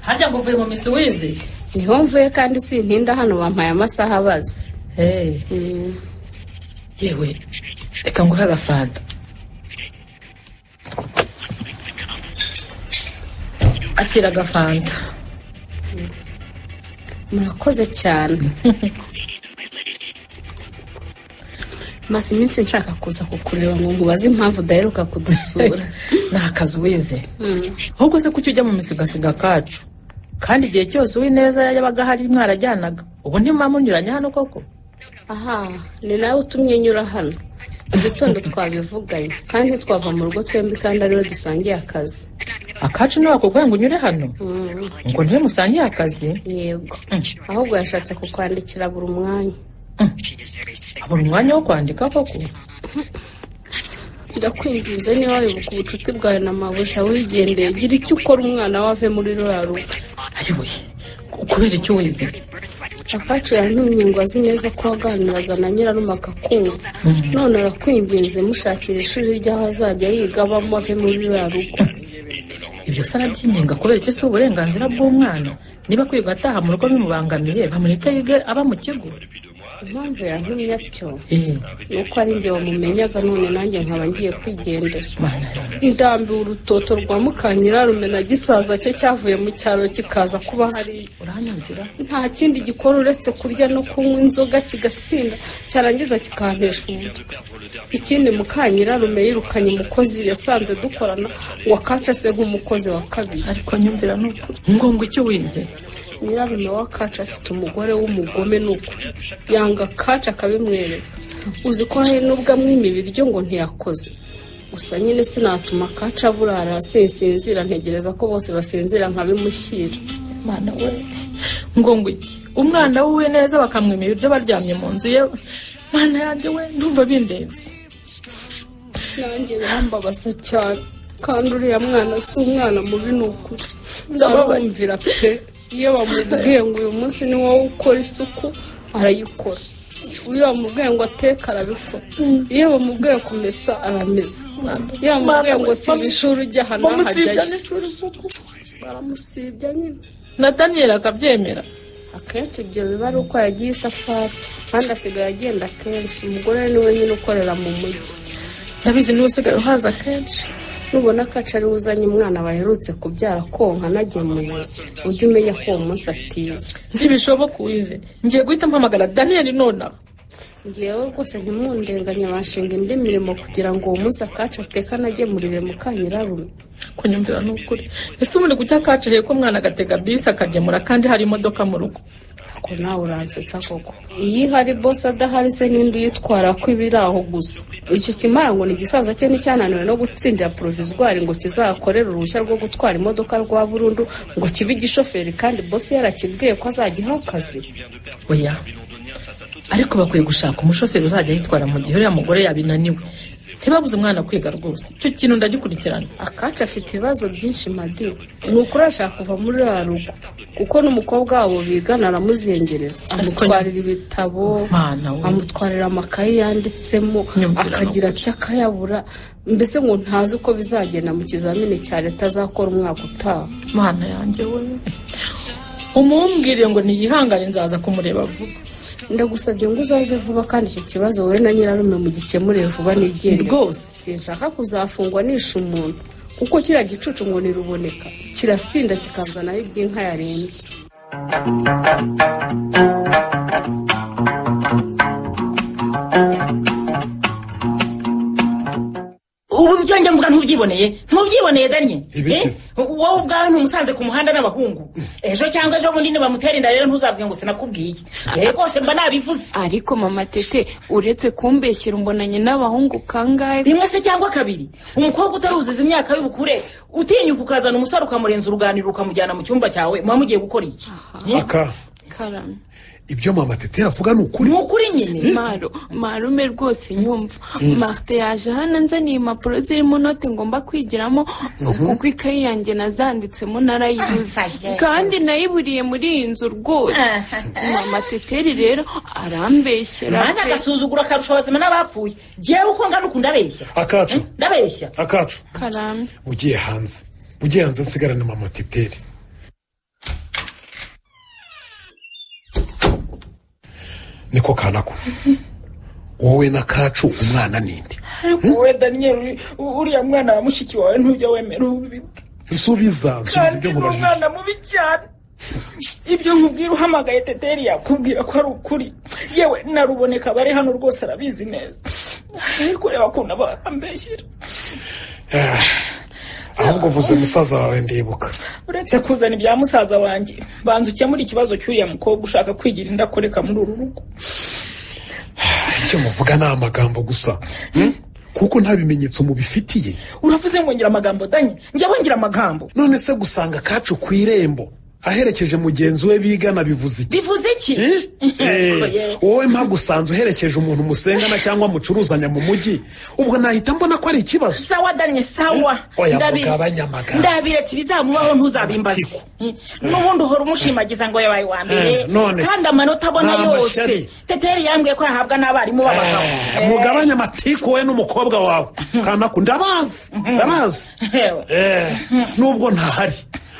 harya ngo uvuye mu misi wize niho mvuye kandi sintinda hano bampaye amasaha abaza Hey, yewe reka nguhe agafanta akira agafanta murakoze cyane maze iminsi nshaka kuza kukureba ngo nkubaze impamvu udaheruka kudusura ni akazi wize ahubwo se kuki ujya mu misigasiga kacu kandi igihe cyose uwineza yabaga ahari mwarajyanaga ubu ntimuba munyuranye hano koko aha ni nawe utumye nyura hano mu gitondo twabivuganye kandi ntitwava mu rugo twembi kandi ariwe dusangiye akazi akacu niwe wakubwiye ngo unyure hano Mm. ngo niwe musangiye akazi yego ahubwo yashatse kukwandikira buri mwanya abura umwanya wo kwandika koko ndakwinginze niba wibuka ubucuti bwawe na mabuja wigendeye gira icyo ukora umwana we ave muri ruriya rugo ayoboye kubera icyo wize akacu yantumye ngo azi neza ko waganiraga na nyirarume akakumva none arakwinginze mushakira ishuri ry'aho azajya yiga abamo ave muri ruriya rugo ibyo se arabyinginga kubera icyo si uburenganzira bw'umwana niba kwiga ataha mu rugo bimubangamiye bamureke yige aba mu kigo impamvu yantumye atyo Eh, ni uko ari njye wamumenyaga none nanjye nkaba ngiye kwigendera mana ndambiwe urutoto rwa mukanyirarume na gisaza cye cyavuye mu cyaro kikaza kuba hariya uranyumvira nta kindi gikora uretse kurya no kunywa inzoga kigasinda cyarangiza kikantesha umutwe ikindi mukanyirarume yirukanye umukozi yasanze dukorana ngo akaca se nk'umukozi wa kabiri ariko nyumvira ni ukuri ni ngombwa icyo wize nyirarume w'akaca afite umugore w'umugome ni ukuri yanga akaca akabimwereka uzi ko hari n'ubwo amwima ibiryo ngo ntiyakoze gusa nyine sinatuma akaca burara sinsinzira ntegereza ko bose basinzira nkabimushyira mana we ngo iki umwana wuwe neza bakamwima ibiryo baryamye mu nzu ye mana yanjye we ndumva bindenze nanjye birambabaza cyane kandi uriya mwana si umwana mubi ni ukuri ndababumvira pe iyo bamubwiye ngo uyu munsi ni wowe ukora isuku arayikora iyo bamubwiye ngo ateka arabikora iyo bamubwiye kumesa aramesa iyo bamubwiye ngo siba ishuri ujya ahantu hajyayo baramusibya nyine na daniyeli akabyemera akenshi ibyo biba ari uko yagiye isafari kandi asigaye agenda kenshi umugore we ni wenyine ukorera mu mujyi ndabizi niwe usigaye uhaza kenshi nubona ko acari uzanye umwana baherutse kubyara konka anagemuye ujye umenya ko uwo munsi atiza ntibishoboka uwize ngiye guhita mpamagara daniyeli nonaha ngewe rwose ntimundenganye banshinga indi mirimo kugira ngo uwo munsi akacu ateka anagemurire mukanyirarume kunyumvira ni ukuri ese ubundi kuki akaca heko umwana agatega bisi akagemura kandi hari imodoka mu rugo ko nawe uransetsa koko iyo ihari bose adahari se n'indi uyitwara ko iba iri aho gusa icyo kimara ngo ni igisaza cye n'icyananiwe no gutsindira porovizwari ngo kizakorere uruhushya rwo gutwara imodoka rwa burundu ngo kibe igishoferi kandi bose yarakibwiye ko azajya akazi oya ariko bakwiye gushaka umushoferi uzajya yitwara mu gihe uriya mugore yabinaniwe ntibabuze umwana kwiga rwose icyo kintu ndagikurikirana akacu afite ibibazo byinshi madi ni ukuri arashaka kuva muri ruriya rugo kuko n'umukobwa wabo bigana aramuzengereza amutwarira ibitabo Mana we. amutwarira amakaye yanditsemo Nyumvira akagira atya akayabura mbese ngo ntazi uko bizagenda mu kizamini cya leta azakora umwaka utaha mana yanjye we umumbwire ngo niyihangane nzaza kumureba vuba ndagusabye ngo uzaze vuba kandi icyo kibazo wowe na nyirarume mugikemurire vuba nigere Rwose. sinshaka kuzafungwa nisha umuntu kuko kiriya gicucu ngo ntiruboneka kirasinda kikazanaho iby'inka yarembye ubu ibyo njya mvuga ntubyiboneye ntubyiboneye danye Ibikize. Eh, wowe ubwawe ntumusanze ku muhanda n'abahungu ejo cyangwa ejo bundi nibamutera inda rero ntuzavuge ngo sinakubwiye Eh, rwose mba nabivuze ariko mama tete uretse kumbeshyira umbonanye n'abahungu kangahe rimwe se cyangwa kabiri umukobwa utaruzuza imyaka y'ubukure utinyuka ukazana umusore ukamurenza uruganiriro ukamujyana mu cyumba cyawe muba mugiye gukora iki Eh, aka karame ibyo mama tetera avuga ni ukuri ni ukuri nyine maro marume rwose nyumva marite yaje hano anzaniye impapuro zirimo note ngomba kwigiramo kuko ikayi yanjye nazanditsemo narayibuze kandi nayiburiye muri iyi nzu rwose mama teteri rero arambeshyera maze pe. agasuzugura akarusha abazima n'abapfuye jyewe uko ngana ukuntu ndabeshya akacu ndabeshya akacu karame ugiye hanze ugiye hanze nsigarane mama teteri niko kanako wowe na kacu umwana ninde ariko wowe daniyeli uriya mwana wa mushiki wawe ntujya wemera ubu subiza nsubiza ibyo nkubajije mubi cyane ibyo nkubwira uhamagaye teteri yakubwira ko ari ukuri yewe na ruboneka bari hano rwose arabizi neza ari kureba ukuntu aba ambeshyira ahubwo uvuze musaza wawe ndibuka uretse kuzana ibya musaza wanjye banza ukemure ikibazo cy'uriya mukobwa ushaka kwigira inda akoreka muri uru rugo ibyo muvuga ni amagambo gusa hmm? kuko nta bimenyetso mubifitiye uravuze ngo ngira amagambo danye njya bongira amagambo none se gusanga kacu ku irembo aherekeje mugenzi we bigana bivuze iki bivuze iki Eh, wowe mpamvu usanzwe uherekeje umuntu musengana cyangwa mucuruzanya mu mujyi ubwo nahita mbona ko ari ikibazo sawa danye sawa oya Ndabizi. mugabanye amagambo. ndabiretse ibizamubaho ntuzabimbaze n'ubundi uhora umushimagiza ngo yabaye wa mbere Eh, none se. kandi amanota abona Ni yose amashyari. teteri yambwiye ko yahabwa n'abarimu b'abagabo Eh, mugabanye amatiku wowe n'umukobwa wawe kanaku ndabazi ndabazi Eh, nubwo ntahari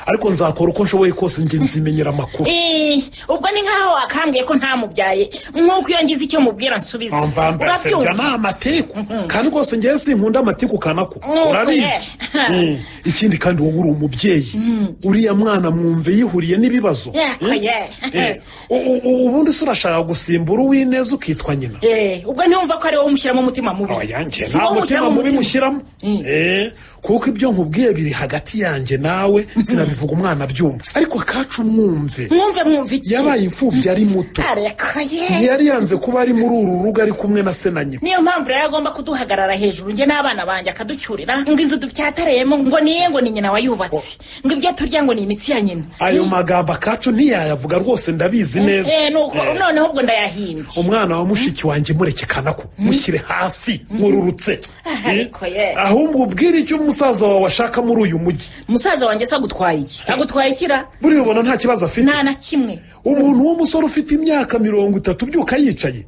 ariko nzakora uko nshoboye kose njye nzimenyera amakuru Eh, ubwo ni nkaho wakambwiye ko ntamubyaye nk'uko iyo ngize icyo mubwira nsubiza Umva mbese ibyo ni amatiku kandi rwose ngewe sinkunda amatiku kanaku Mm, urabizi yeah. Mm. ikindi kandi wowe uri umubyeyi Mm. uriya mwana mwumve yihuriye n'ibibazo Yeah, Mm? yeah. Eh, u- u- u- ubundi se urashaka gusimbura uw'ineza ukitwa nyina Eh, ubwo ntiwumva ko ari wowe umushyiramo umutima mubi yanjye Si nta wowe mutima mubi mushyiramo Eh, kuko ibyo nkubwiye biri hagati yanjye nawe sinabivuga umwana abyumva ariko akacu mwumve mwumve mwumve iki yabaye imfubyi ari muto areka ye ntiyari yanze kuba ari muri uru rugo ari kumwe na se na nyina niyo mpamvu rero agomba kuduhagarara hejuru njye n'abana banjye akaducyurira ngo inzu dupyatareyemo ngo ni ye ngo ni nyina wayubatse ngo ibyo turya ngo ni imitsi ya nyina ayo magambo akacu ntiyayavuga rwose ndabizi neza Eh, nuko Eh, noneho ubwo ndayahimbye umwana wa mushiki wanjye murekekana ko mushyire hasi mururutse ariko ye ahubwo ubwire icyo umusaza wawe ashaka muri uyu mujyi musaza wanjye se agutwaye iki agutwaye kira buriya ubona nta kibazo afite nta na kimwe umuntu w'umusore ufite imyaka mirongo itatu ubyuka yicaye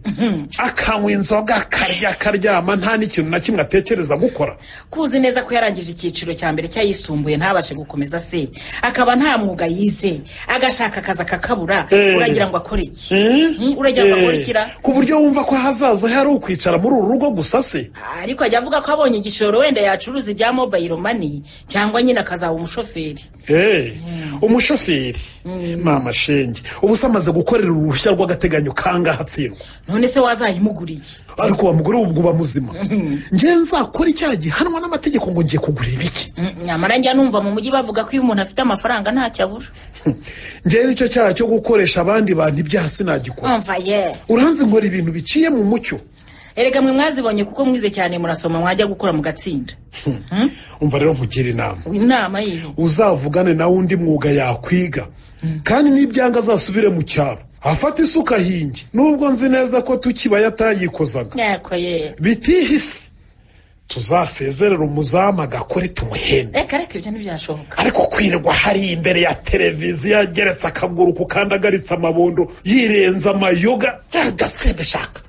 akanywa inzoga akarya akaryama nta n'ikintu na kimwe atekereza gukora kuzi neza ko yarangije icyiciro cya mbere cy'ayisumbuye ntabashe gukomeza se akaba nta mwuga yize agashaka akazi akakabura Eh. uragira ngo akore iki Hmm? uragira ngo Eh, akore ikira ku buryo wumva ko ahazaza he ari ukwicara muri uru rugo gusa se ariko ajya avuga ko abonye igishoro wenda yacuruza ibya mobayiro mani cyangwa nyine akazaba umushoferi Eh, umushoferi mama shenge ubu se amaze gukorera uruhushya rw'agateganyo kangahe atsindwa none se wazayimuguriye ariko wa mugore we ubwo uba muzima njye nzakora icyaha gihanwa n'amategeko ngo ngiye kugura ibiki Mm, nyamara njya numva mu mujyi bavuga ko iyo umuntu afite amafaranga ntacyo abura njyewe nicyo cyaha cyo gukoresha abandi bantu ibyaha sinagikora umva ye uranzi nkora ibintu biciye mu mucyo erega mwe mwazibonye kuko mwize cyane murasoma mwajya gukora mugatsinda umva rero nkugira inama inama yiho uzavugane nawe undi mwuga yakwiga kandi n'ibyanga azasubire mu cyaro afate isuka ahinge nubwo nzi neza ko tukibaya atayikozaga yako ye bitihise tuzasezerera umuzamu agakore tumuhembe reka reka ibyo ntibyashoboka ariko kwirirwa hari imbere ya televiziyo ageretse akaguru ku kandi agaritse amabondo yirenza amayoga byagasembe shaka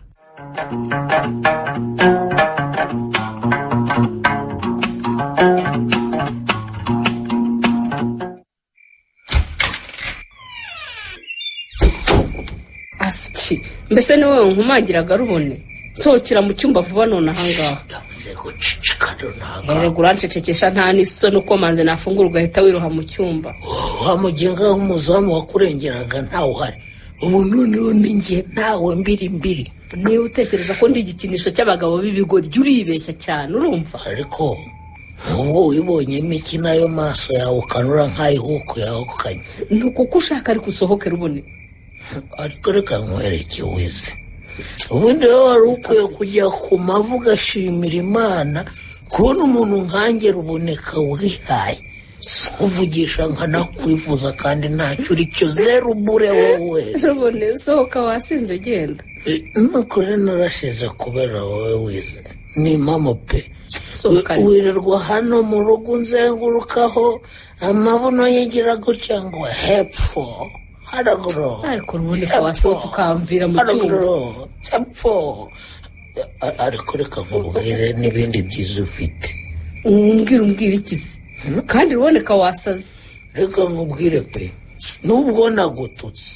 asiki mbese ni wowe nkumagiraga rubone nsohokera mu cyumba vuba none ahangaha erega urancecekesha nta n'isoni uko manze nafungura ugahita wiroha mu cyumba wamugiye ngaho umuzamu wakurengeraga ntawe uhari ubu noneho ni njye ntawe mbiri mbiri niba utekereza ko ndi igikinisho cy'abagabo b'ibigori jya uribeshya cyane urumva ariko nk'ubu wibonyemo iki nayo maso yawe ukanura nk'ayihuku yawe kukanya ni ukuko ushaka ariko usohoke rubone ariko reka nkwereke wize ubundi wowe wari ukwiye kujya ku mavi ugashimira imana kubona umuntu nkanjye ruboneka wihaye si uvugisha nkanakwifuza kandi ntacyo uri cyo zeru bure wowe rubone sohoka wasinze genda nuko rero narashize kubera wowe wize ni mama pe Sohokane. We- wirirwa hano mu rugo nzengurukaho amabuno yigira gutya ngo hepfo haraguru ariko ruboneka wasohotse ukamvira mu cyumba haraguru hepfo A- ariko reka nkubwire n'ibindi byiza ufite umbwira umbwira ikizi kandi ruboneka wasaze reka nkubwire pe nubwo nagututse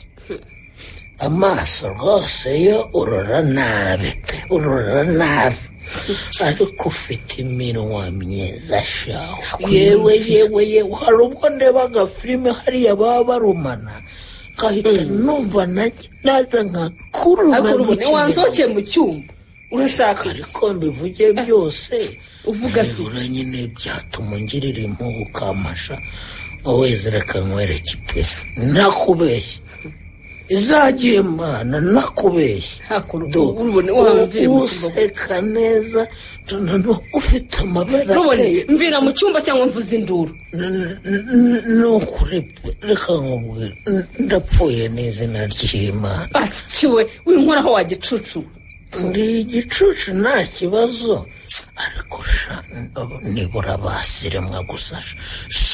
amaso rwose yo urora nabi pe urora nabi ariko ufite iminwa myiza shaho yewe yewe yewe hari ubwo ndeba agafilime hariya baba barumana nkahita numva nanjye naza nkakuruma ariko mu urubona kirere. wansohokeye mu cyumba urashaka ariko mbivuge byose uvuga se nyine byatuma ungirira impuhwe ukamasha wowe reka nkwereke ipusi nakubeshye izagiye mana nakubeshye Do, ubu useka neza tunano ufite amabara rubone ateye mvira mu cyumba cyangwa mvuze induru ni ukuri pe, reka nkubwire n- ndapfuye n'izina ry'imana asikiwe winkoraho wa gicucu ndi igicucu nta kibazo ariko sha nibura basiremwa gusa sha,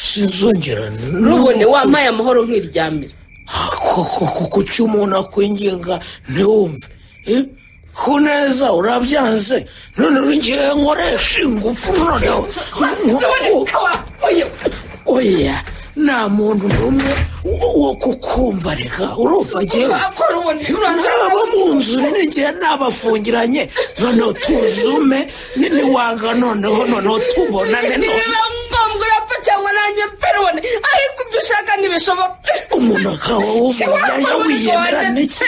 sinzongera rubone wampaye amahoro nk'iryamira koko kuki umuntu akwinginga ntiwumve Eh? ku neza urabyanze none winjiye nkoresha ingufu noneho oya nta muntu n'umwe wo- wo kukumva reka urumva ngewe naba mu nzu n'igihe nabafungiranye noneho tuzume ni- niwanga noneho noneho tubonane noneho ngombwa urapfa cyangwa nanjye mfere ubone ariko ibyo ushaka ntibishoboka umuntu akaba wumva yajya wiyemera n'iki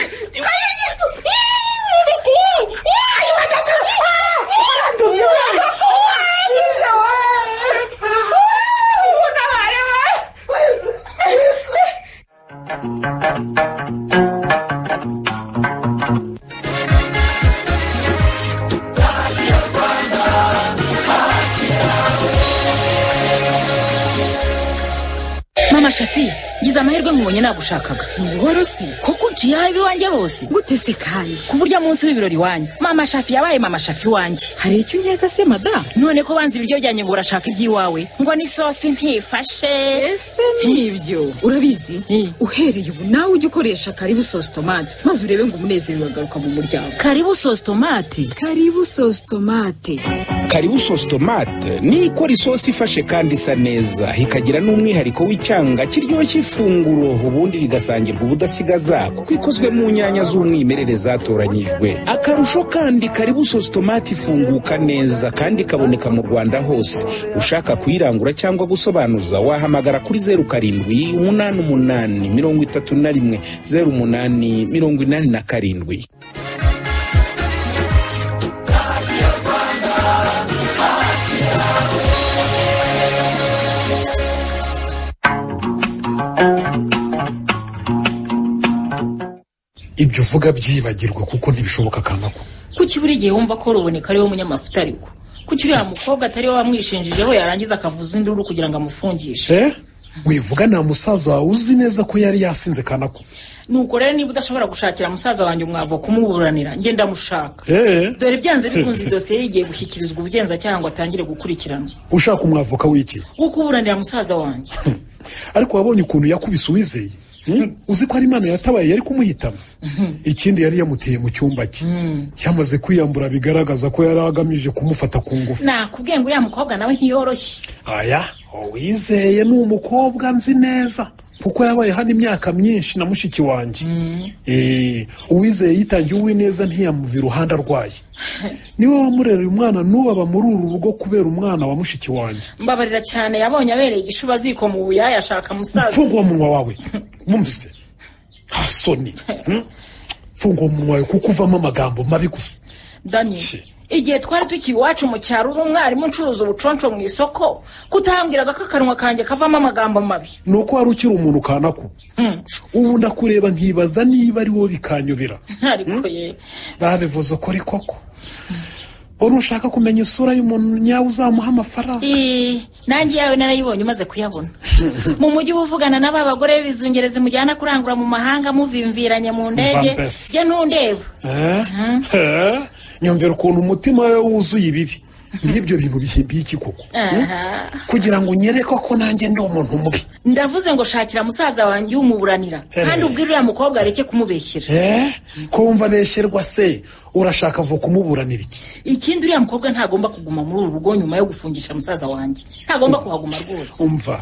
mama shafi ngize amahirwe mubonye nagushakaga ni buhoro si kuko uciye aho iwanjye hose gute se kandi ku buryo munsi w'ibirori iwanyu mama shafi yabaye mama shafi iwanjye hari icyo unkeka se madamu none ko banze ibiryo byanjye ngo urashaka iby'iwawe ngo n'isosi ntifashe ese nk'ibyo urabizi uhereye ubu nawe ujya ukoresha karibu sosi tomate maze urebe ngo umunezero uragaruka mu muryango karibu sosi tomate karibu sosi tomate karibu sosi tomate ni ikora isosi ifashe kandi isa neza ikagira n'umwihariko w'icyanga kiryoshya ifunguro ubundi rigasangirwa ubudasigaza kuko ikozwe mu nyanya z'umwimerere zatoranyijwe akarusho kandi karibu sosi tomate ifunguka neza kandi ikaboneka mu rwanda hose ushaka kuyirangura cyangwa gusobanuza wahamagara kuri zeru karindwi umunani umunani mirongo itatu na rimwe zeru umunani mirongo inani na karindwi ibyo uvuga byibagirwa kuko ntibishoboka kanaka kuki buri gihe wumva ko ruboneka ariwe munyamafuta ariko kuki uriya mukobwa atari we wamwishinjijeho yarangiza akavuza induru kugira ngo amufungishe Eh? wivuga nta musaza wawe uzi neza ko yari yasinze kanaka nuko rero niba udashobora gushakira musaza wanjye umwavo kumuburanira njye ndamushaka Eh? dore byanze bikunze idosiye ye igiye gushyikirizwa ubugenzacyaha ngo atangire gukurikiranwa ushaka umwavoka w'iki wo kuburanira musaza wanjye ariko wabonye ukuntu yakubise uwizeye Hmm? uzi ko ari imana yatabaye yari kumuhitamo ikindi yari yamuteye mu cyumba cye yamaze kwiyambura bigaragaza ko yari agamije kumufata ku ngufu nakubwiye ngo uriya mukobwa nawe ntiyoroshye aya uwizeye ni umukobwa nzi neza kuko yabaye hano imyaka myinshi na mushiki wanjye Eh, uwizeye yitangiye uwineza ntiyamuva iruhande arwaye niwe wamurera uyu mwana n'ubaba muri uru rugo kubera umwana wa mushiki wanjye mbabarira cyane yabonye abereye igishuba ziko mu buyaya ashaka musaza fungura umunwa wawe wumvise nta soni Hmm? fungura umunwa wawe kuko uvamo amagambo mabi gusa dani igihe twari tukiri iwacu mu cyaro uri umwarimu ucuruza ubuconco mu isoko kutambwiraga ko akanwa kanjye kavamo amagambo mabi ni uko wari ukiri umuntu kanako ubu ndakureba nkibaza niba ari wowe bikanyobera ariko ye babivuze ukuri koko uri ushaka kumenya isura y'umuntu nyawe uzamuha amafaranga Eh, nanjye yawe narayibonye umaze kuyabona mu mujyi uba uvugana na ba bagore b'ibizungerezi mujyana kurangura mu mahanga muvimviranye mu ndege Mva mbese. jye ntundeba Eh? Eh? nyumvira ukuntu umutima we wuzuye ibibi nk'ibyo bintu bihimbiye iki koko Aha. kugira ngo unyereke ko nanjye ndi umuntu mubi ndavuze ngo shakira musaza wanjye umuburanira kandi ubwire uriya mukobwa areke kumubeshyera Eh? ko wumva abesherwa se urashaka ava kumuburanira iki ikindi uriya mukobwa ntagomba kuguma muri uru rugo nyuma yo gufungisha musaza wanjye ntagomba kuhaguma rwose umva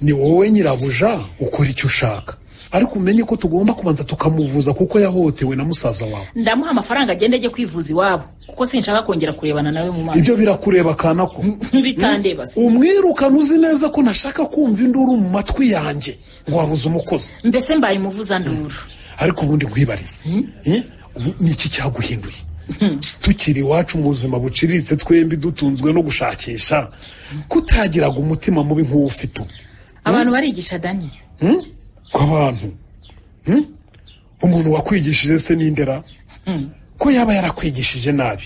ni wowe nyirabuja ukora icyo ushaka ariko umenye ko tugomba kubanza tukamuvuza kuko yahotewe na musaza wawe ndamuha amafaranga agenda ajye kwivuza iwabo kuko sinshaka kongera kurebana nawe mu maso ibyo birakureba kanako bitandeba se umwirukana uzi neza ko ntashaka kumva induru mu matwi yanjye ngo wabuze umukozi mbese mbaye umuvuza nduru ariko ubundi nkwibarize Eh? ubu ni iki cyaguhinduye tukiri iwacu mu buzima buciriritse twembi dutunzwe no gushakisha kutagiraga umutima mubi nk'uwo ufite ubu abantu barigisha danye Hmm? ku bantu Hmm? umuntu wakwigishije se n'indera ko yaba yarakwigishije nabi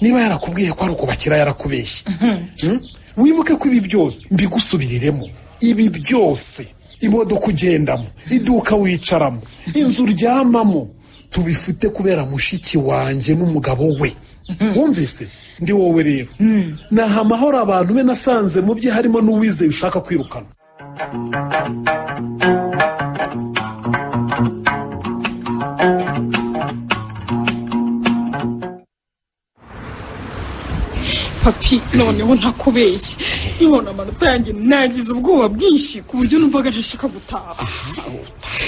niba yarakubwiye ko ari ukubakira yarakubeshye Hmm? wibuke ko ibi byose mbigusubiriremo ibi byose imodoka ugendamo iduka wicaramo inzu uryamamo tubifite kubera mushiki wanjye n'umugabo we wumvise ndi wowe rero naha amahoro abantu be nasanze mu bye harimo n'uwizeye ushaka kwirukana papi noneho ntakubeshye nkibona amanota yanjye nagize ubwoba bwinshi ku buryo numvaga ntashaka gutaha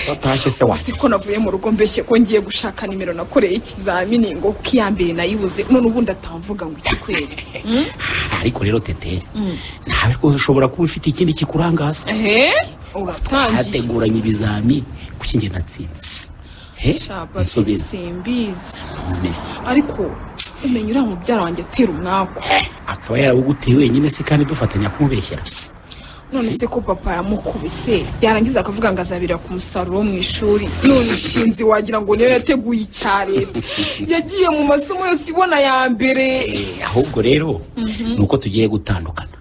batashye se wanjye si ko navuye mu rugo mbeshye ko ngiye gushaka nimero nakoreye ikizamini ngo kuko iya mbere nayibuze none ubundi atamvuga ngo iki kweri Hmm? ariko rero tete nawe rwose ushobora kuba ufite ikindi kikurangaza ehe uratangiye hateguranye ibizami kuki njye natsinze he Shaba, nsubiza simbizi nkomeze ariko umenya uriya mubyara wanjye atera umwaku akaba yarawuguteye wenyine se kandi dufatanya kumubeshyera none se ko papa yamukubise yarangiza akavuga ngo azabirira ku musaruro wo mu ishuri none ishinzi wagira ngo niyo yateguye icya leta yagiye mu masomo yose ibona ya mbere Eh, ahubwo rero Mhm. ni uko tugiye gutandukana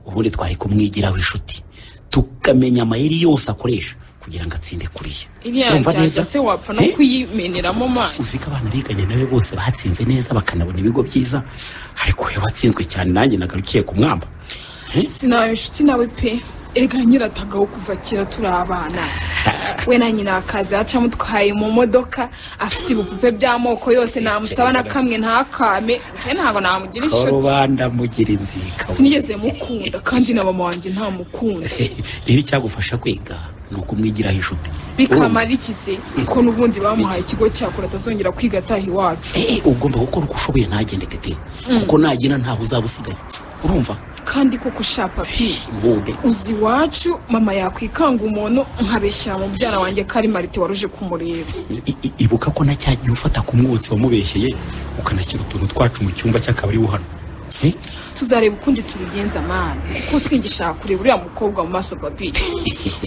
ubundi twari kumwigiraho inshuti tukamenya amayeri yose akoresha kugira ngo atsinde kuriya iriya Urumva njyajya neza? se wapfa no Eh? kuyimeneramo amazi uzi ko abana biganye nawe bose batsinze neza bakanabona ibigo byiza ariko iyo batsinzwe cyane nanjye nagarukiye ku mwamba sinaba inshuti nawe pe erega nyiratagaho kuva kera turi abana we na nyina akaza yacamo twaye mu modoka afite ibipupe by'amoko yose namusaba na kamwe ntakame njye ntabwo namugira inshuti korubanda mugira inzika sinigeze mukunda kandi na mama wanjye ntamukunda rero icyagufasha kwiga ni ukumwigiraho inshuti bikamara iki se ko n'ubundi bamuhaye ikigo cyakora atazongera kwiga ataha iwacu Eh, ugomba gukora uko ushoboye ntagende tete Mm. kuko nagenda ntaho uzaba usigaye urumva kandi koko sha papi ubundi uzi iwacu mama yakwikanga umuntu nkabeshyira mu byara wanjye ko ari marite waruje kumureba I- i- ibuka ko na cya gihe ufata ku mwotsi wamubeshyeye ukanashyira utuntu twacu mu cyumba cy'akabari wo hano Eh, tuzareba ukundi tubigenza mana ko singishaka kureba uriya mukobwa mu maso papi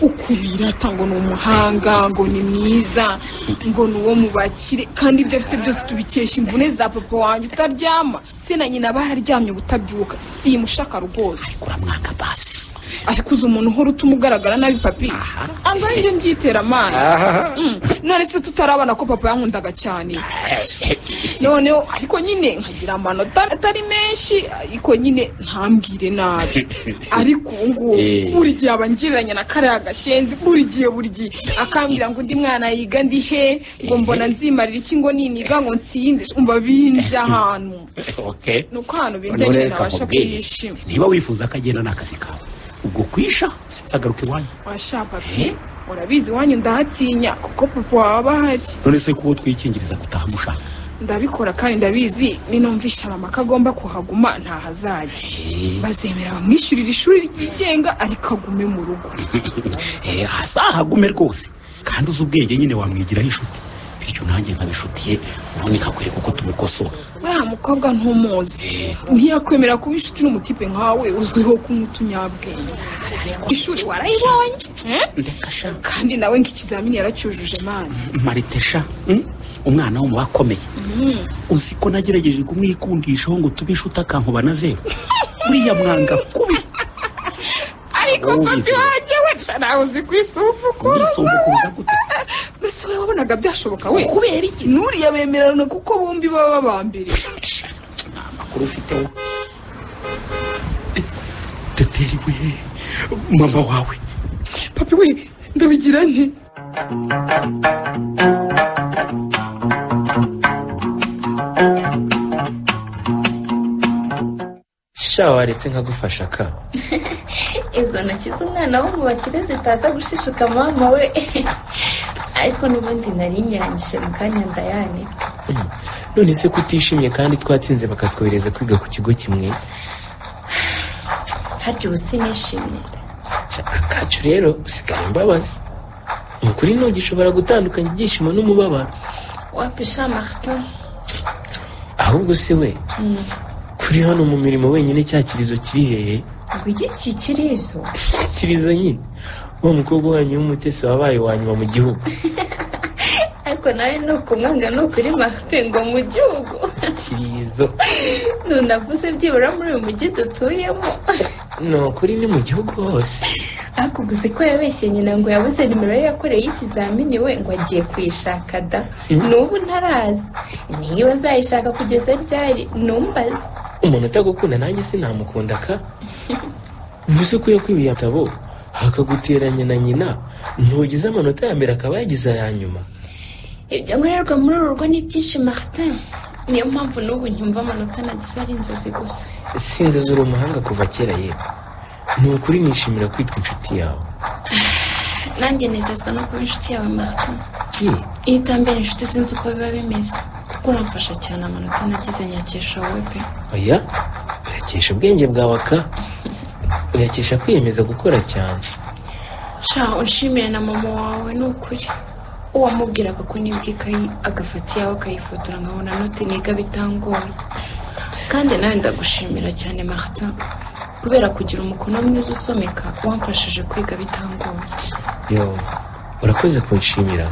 ukuntu yirata ngo ni umuhanga ngo ni mwiza ngo ni uwo mu bakire kandi ibyo afite byose tubikesha imvune za papa wanjye utaryama se na nyina bararyamye ubutabyuka simushaka rwose uramwanga basi ariko uzi umuntu uhora utuma ugaragara nabi papi anga nibyo mbyitera mana Aha. Mm, none se tutarabona ko papa yankundaga cyane noneho ariko nyine nkagira amanota atari menshi ariko nyine ntambwire nabi ariko ubu Eh. ngubu buri gihe aba angiriranye na kariya gashenzi buri gihe buri gihe akambwira ngo undi mwana yiga ndi he ngo mbona nzimarira iki ngo niniga ngo nsinde umva bindya ahantu okay ni uko ahantu bindya Noneho nyine reka ntabasha nkubwire. kuyishima niba wifuza ko agenda ni akazi kawe ubwo kwisha sinzagaruka iwanyu washaka pe urabizi iwanyu ndahatinya kuko papa waba ahari none se kuba twikingiriza gutaha mushaka ndabikora kandi ndabizi ninumvisha mama ko agomba kuhaguma ntahazajya bazemera bamwishyurira ishuri ryigenga ariko agume mu rugo Eh, azahagume rwose kandi uzi ubwenge nyine wamwigiraho inshuti bityo nanjye nkaba inshuti ye ubundi nkakwereka uko tumukosora uriya mukobwa ntumuzi ntiyakwemera kuba inshuti n'umutipe nkawe uzwiho kunywa utunyabwenge ishuri warayibonye eh? kandi nawe nk'ikizamini yaracyujuje mani maritesha mm? umwana wo mu bakomeye Mhm. uzi ko nagerageje kumwikundishaho ngo tube inshuti akankuba na zeru uriya mwanga kubi ariko Wowe papi ubizi rero. wanjye wese nawe uzi kwisumbukuruza Kwisumbukuruza gute mbese wowe wabonaga byashoboka we kubera iki n'uriya bemerana kuko bombi baba babambere amakuru ufiteho teteri we mama wawe papi we ndabigira nte sha waretse nkagufasha ka izo ntoki z'umwana wo mu bakire zitaza gushishuka mama we ariko n'ubundi nari nyirangije mu kanya ndayanika none se kutishimye kandi twatsinze bakatwohereza kwiga ku kigo kimwe harya ubu sinishimye akacu rero usigara imbabazi ni ukuri ntugishobora gutandukanya ibyishimo n'umubabaro wapisha martin ahubwo se we Mm. kuri hano mu mirimo wenyine cya kirizo kiri hehe ngo igiki kirizo kirizo nyine uwo mukobwa wanyu w'umutesi wabaye uwa nyuma mu gihugu ariko nawe ni ukumwanga ni ukuri martin ngo mu gihugu kirizo ntunavuze byibura muri uyu mujyi dutuyemo ni ukuri ni mu gihugu hose akuguze ko yabeshye nyina ngo yabuze nimero ye yakoreye y'ikizamini we ngo agiye kuyishaka da Mm. n'ubu ntarazi niyo azayishaka kugeza ryari numbaze umuntu utagukunda nanjye sinamukunda ka mvuze ko yakwibiye atabo hakaguteranya na nyina ntugize amanota ya mbere akaba yagize aya nyuma ibyo nkorerwa muri uru rugo ni byinshi martin niyo mpamvu n'ubu nyumva amanota nagize ari inzozi gusa sinzi uri umuhanga kuva kera yewe ni ukuri nishimira kwitwa inshuti yawe nanjye nezezwa no kuba inshuti yawe martin byi iyo utambera inshuti sinzi uko biba bimeze kuko uramfasha cyane amanota nagize nyakesha wowe pe oya uyakesha ubwenge bwawe ka uyakesha kwiyemeza gukora cyane sha unshimire na mama wawe ni ukuri uwamubwiraga ko nibwa ikayi agafata iyawe akayifotora nkabona noti niga bitangora kandi nawe ndagushimira cyane martin kubera kugira umukono mwiza usomeka wamfashije kwiga bitangoye yo urakoze kunshimira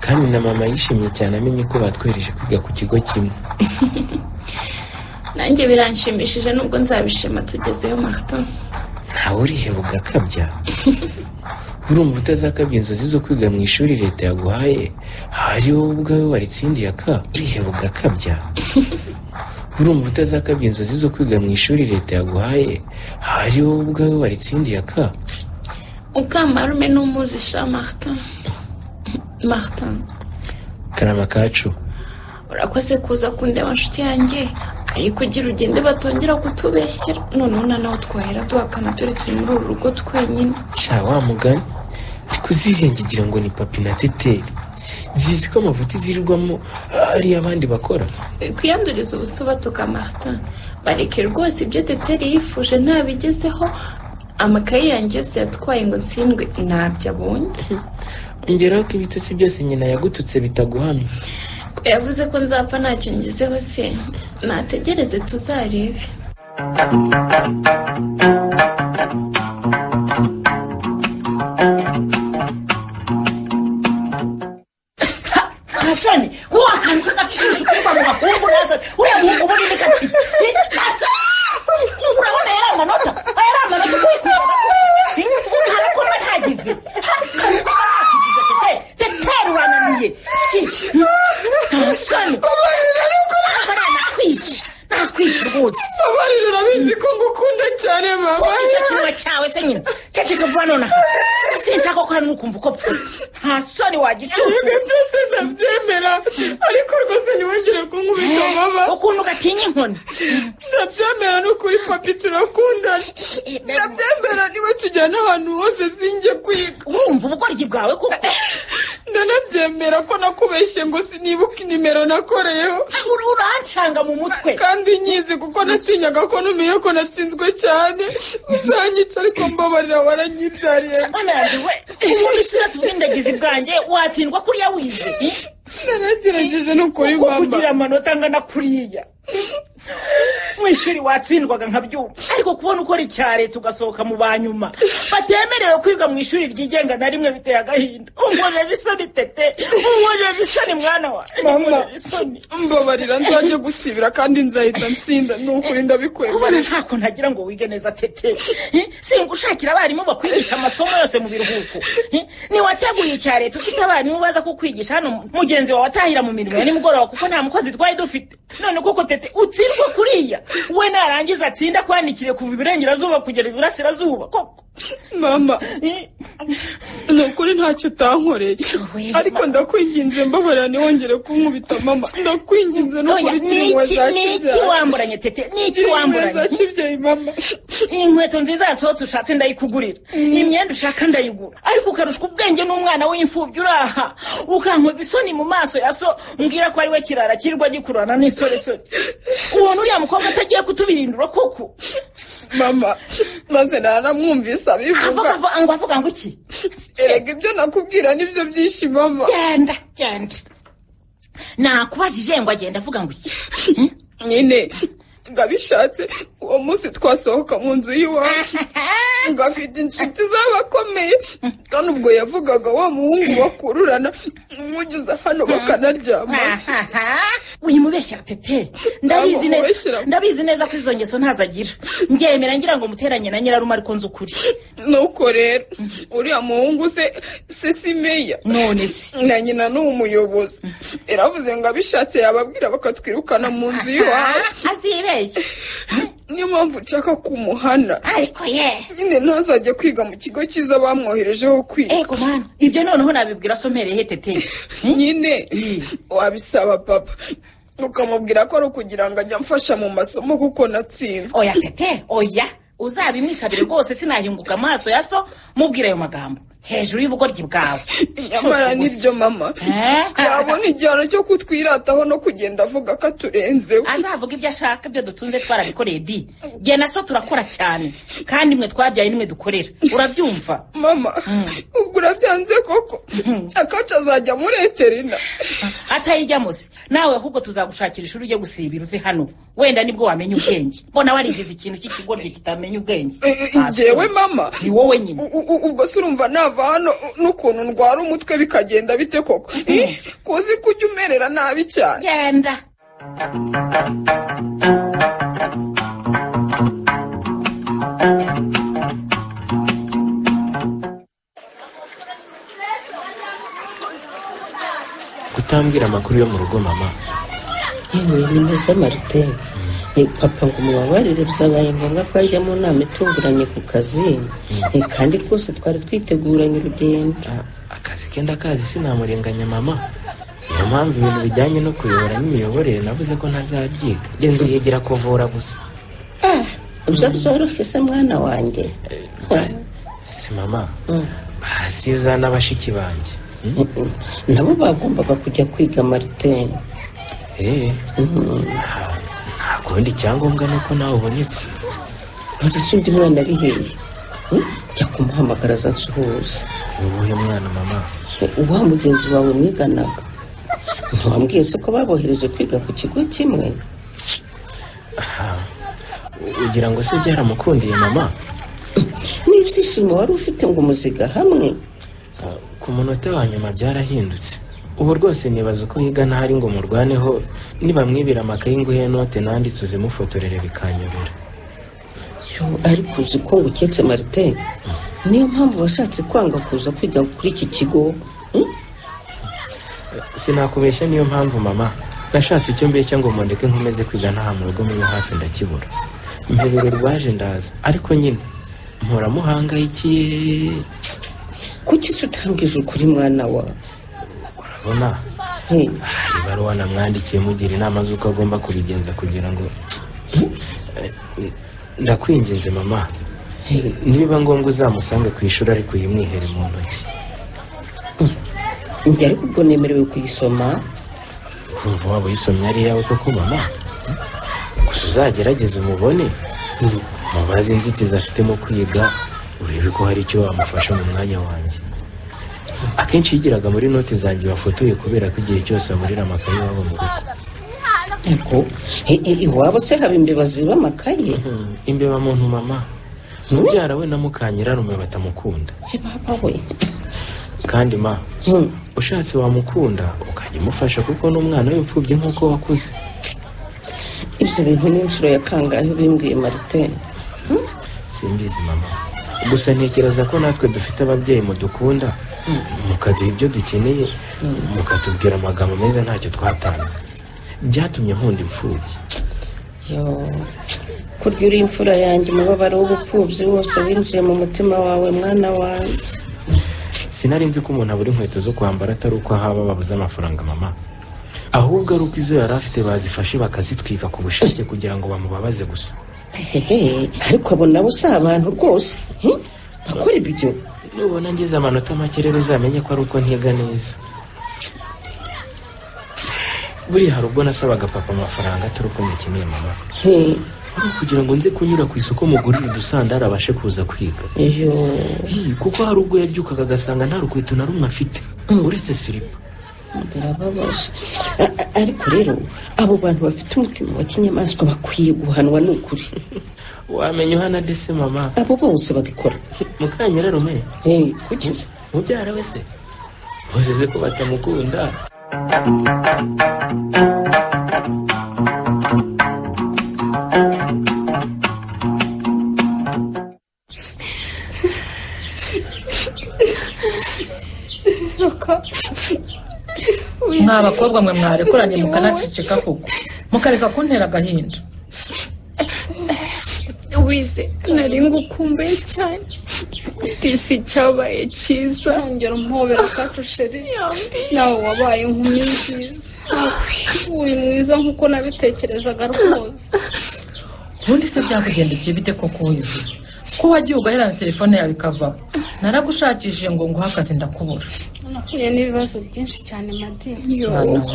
kandi na mama yishimye cyane amenye ko batwereje kwiga ku kigo kimwe nanjye biranshimishije nubwo nzabishima tugezeyo martin ntawe uriheba ugakabya urumva utazakabya inzozi zo kwiga mu ishuri leta yaguhaye hari wowe ubwawe waritsindiye ka uriheba ugakabya urumva utazakabya inzozi zo kwiga mu ishuri leta yaguhaye hari wowe ubwawe waritsindiye ka ukamarume n'umuzi sha martin martin karama kacu urakoze kuza kundeba nshuti yanjye ariko ugira ugende batongera kutubeshyera noneho na nawe twahera duhakana dore turi muri uru rugo twenyine sha wa mugani ariko uzirenge igira ngo ni papi na teteri zizi ko amavuta izirirwamo ari abandi bakora kwiyanduriza ubusubatuka martin bareke rwose ibyo teteri yifuje ntabigezeho amakayi yanjye yose yatwaye ngo ntsindwe ntabyo abonye ongeraho ko ibitutsi byose nyina yagututse bitaguhamye ko yavuze ko nzapfa ntacyo ngezeho se nategereze tuzarebe hasani wakantu k'agaciro kuva mu makumbura hasani uriya muhungu uba uri gacike urabona yari amanota aya ari amanota ugiye kuyabona urahara ko mba ntagize hari akantu k'agaciro tete teteri urananiye si hasani ahangaha nakwica nakwica rwose Babarira urabizi ko ngukunda cyane mama icyo kintu cyawe se nyine ceceka vuba nonaha sinshaka ko hari n'ukumva uko pfuye nta soni wagicucu Ibyo byose ndabyemera ariko rwose ntiwongere kunkubita mama ukuntu gatinya inkoni ndabyemera ni ukuri papi turakundana ndabyemera niwe tujyana ahantu hose sinjye kwiga wumva ubukoryi bwawe kuko ndanabyemera ko nakubeshye ngo sinibuka inimero nakoreyeho urancanga mu mutwe kandi nyizi kuko natinyaga ko numenye ko natsinzwe cyane uzanyica ariko mbabarira waranyibyariye ubundi usiratse ubwindagizi bwanjye watsindwa kuriya wize naragerageje no kuri mama kugira amanota angana kuriya mu ishuri watsindwaga nka byuma ariko kubona ukora icya leta ugasohoka mu banyuma batemerewe kwiga mu ishuri ryigenga na rimwe biteye agahinda unkorera isoni tete unkorera isoni mwana wa mama mbabarira nzajya gusibira kandi nzahita nsinda ni ukuri kubona ndabikwemera ntako ntagira ngo wige neza tete Eh, singushakira abarimu bakwigisha amasomo yose mu biruhuko Eh, ntiwateguye icya leta ufite abarimu baza kukwigisha hano mugenzi wawe atahira mu mirimo ya nimugoroba kuko nta mukozi twari dufite none koko tete utsindwa kuriya we narangiza atsinda kwandikire kuva iburengerazuba kugera iburasirazuba koko mama ni ukuri ntacyo utankoreye ariko ndakwinginze mbabara ntiwongere kunkubita mama ndakwinginze no Oya, kuri ni kirimuwe iki- za ni kibyeyi iki wamburanye tete ni iki wamburanye za kibyeyi mama inkweto nziza yasohotse ushatse ndayikugurira imyenda ushaka ndayigura ariko ukarushwa ubwenge n'umwana w'imfubyi uraha ukankoza isoni mu maso ya so mbwira ko ari we kirara kirwa gikururana n'isoresore ubona uriya mukobwa atagiye kutubirindura koko mama maze naramwumvise abivuga ngo avuga ngo iki erega ibyo nakubwira nibyo byinshi mama genda genda nakubajije ngo agenda avuga ngo iki nyine ngo abishatse uwo munsi twasohoka mu nzu y'iwacu ngo afite inshuti z'abakomeye kandi ubwo yavugaga wa muhungu bakururana umwugiza hano bakanaryama uyimubeshyira tete ndabizi neza ndabizi neza ko izo ngeso ntazo agira ngemera ngira ngo muteranye na nyirarume ariko nzi ukuri nuko rero uriya muhungu se se si meya none se na nyina ni umuyobozi yaravuze ngo abishatse yababwira bakatwirukana mu nzu y'iwawe azibeshye niyo mpamvu nshaka kumuhana ariko ye nyine ntazajya kwiga mu kigo cyiza bamwoherejeho kwiga ego mana ibyo noneho nabibwira somere he tete nyine wabisaba papa ukamubwira ko ari ukugira ngo ajye amfasha mu masomo kuko natsinzwe oya tete oya uzabimwisabire rwose sinahinguka amaso ya so mubwira ayo magambo hejuru y'ubugoryi bwawe nyamara nibyo mama yabona igihano cyo kutwirataho no kugenda avuga ko aturenzeho azavuga ibyo ashaka ibyo dutunze twarabikoreye di jye na so turakora cyane kandi mwe twabyaye nimwe dukorera urabyumva mama ubwo urabyanze koko akacu azajya muri eterina atayijyamo se nawe ahubwo tuzagushakira ishuri ujye gusibira uve hano wenda nibwo wamenya ubwenge mbona warigize ikintu cy'ikigoryi kitamenya ubwenge njyewe mama ni wowe nyine U- u- ubwo se urumva nava hano u- n'ukuntu ndwara umutwe bikagenda bite koko Eh, kuzi ko ujya umerera nabi cyane genda kutambwira amakuru yo mu rugo mama yewe ni mwiza marite papa ngo mubabarire byabaye ngombwa ko yajya mu nama itunguranye ku kazi Eh, kandi rwose twari twiteguranye urugendo akazi ke ndakazi sinamurenganya mama niyo mpamvu ibintu bijyanye no kuyobora n'imiyoborere navuze ko ntazabyiga njye nziyigira kuvura gusa Ah, ibyo byoroshye se mwana wanjye si mama basiza n'abashiki banjye nabo bagombaga kujya kwiga marite eee nta kundi icyangombwa ni uko nawe ubonetse nturese undi mwana ari hehe Hmm? jya kumuhamagara aza nsuhuza uwuhe mwana mama wa mugenzi wawe mwiganaga ntiwambwiye se ko babohereje kwiga ku kigo kimwe ugira ngo se byaramukundiye mama n'ibyishimo wari ufite ngo umuziga hamwe ku munota wa nyuma byarahindutse ubu rwose nibaza uko yiga ntari ngo murwaneho nibamwibira amakayi nguhe note nanditse uzimufotorere bikanyobera Yo, ariko uzi ko ngo uketse marite niyo mpamvu washatse kwanga kuza kwiga kuri iki kigo sinakubeshya niyo mpamvu mama nashatse icyo mbeshya ngo mundeke nkomeze kwiga ntaha mu rugo mube hafi ndakibura mpebero rwaje ndaza ariko nyine mpora muhangayikiye kuki se utambwije ukuri mwana wa urabona hari ibaruwa namwandikiye mugira inama z'uko agomba kubigenza kugira ngo ndakwinginze mama niba ngombwa uzamusange ku ishuri ariko uyimwihere mu ntoki njye ariko ubwo nemerewe kuyisoma kumva waba uyisomye ari iyawe koko mama gusa uzagerageze umubone mubaze inzitizi afite mu kwiga urebe ko hari icyo wamufasha mu mwanya wanjye akenshi yigiraga muri noti zanjye wafotoye kubera ko igihe cyose aburira amakaye iwabo mu rugo ariko he- he- iwabo se haba imbeba ziba amakaye imbeba muntu mama mubyara we na mukanyirarume batamukunda se papa we kandi ma ushatse wamukunda ukajya umufasha kuko ni umwana w'imfubyi nk'uko wakuze ibyo bintu ni inshuro ya kangahe bimbwiye marite simbizi mama gusa ntekereza ko natwe dufite ababyeyi mudukunda mukaduha ibyo dukeneye mukatubwira amagambo meza ntacyo twatanze byatumye nkunda imfubyi yo kurya uri imfura yanjye umubabaro w'ubupfubyi wose winjiye mu mutima wawe mwana wanjye sinari nzi ko umuntu abura inkweto zo kwambara atari uko ahaba babuze amafaranga mama ahubwo ari uko izo yari afite bazifashe bakazitwika ku bushake kugira ngo bamubabaze gusa hehe ariko abo nabo si abantu rwose hmm? bakora ibyo nubona ngeze amanota make rero uzamenye ko ari uko ntiga neza buriya hari ubwo nasabaga papa amafaranga atari uko mukeneye mama Hmm, ari ukugira ngo nze kunyura ku isoko mugurire udusandari abashe kuza kwiga iyo Ih, kuko hari ubwo yabyukaga agasanga nta rukweto na rumwe afite uretse siripa birababaje A- a- ariko rero abo bantu bafite umutima wa kinyamaswa bakwiye guhanwa ni ukuri wamenya uhana dese mama abo bose babikora mukanyararume kuki se mubyara we se muzize ko batamukunda mwa bakobwa mwe mwarekuranye mukanaceceka koko mukareka kuntera agahinda wize nari ngukumbuye cyane disi cyabaye cyiza ntongera umpobera kacu sheri nawe wabaye inkumi nziza uri mwiza nk'uko nabitekerezaga rwose ubundi se byakugendekeye bite koko wize ko wagiye ugaherana telefone yawe ikavaho naragushakishije ngo nguhe akazi ndakubura nahuye n'ibibazo byinshi cyane madini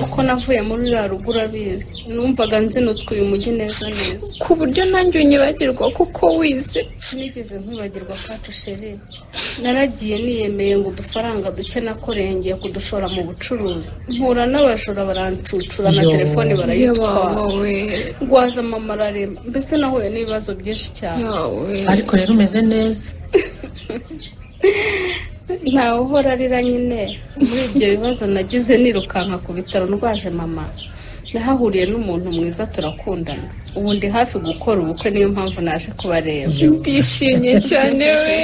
kuko navuye muri ruriya rugo urabizi numvaga nzinutse uyu mujyi neza neza ku buryo nanjye unyibagirwa kuko wize sinigeze nkwibagirwa kacu sheri naragiye niyemeye ngo udufaranga duke nakorengeye kudushora mu bucuruzi mpura n'abajura barancucura na Yo. telefoni barayitwara Yabawe. rwaza mama ararema mbese nahuye n'ibibazo byinshi cyane ariko rero umeze neza ntawe uhora arira nyine muri ibyo bibazo nagize nirukanka ku bitaro ndwaje mama nahahuriye n'umuntu mwiza turakundana ubu ndi hafi gukora ubukwe niyo mpamvu naje kubareba ndishimye cyane we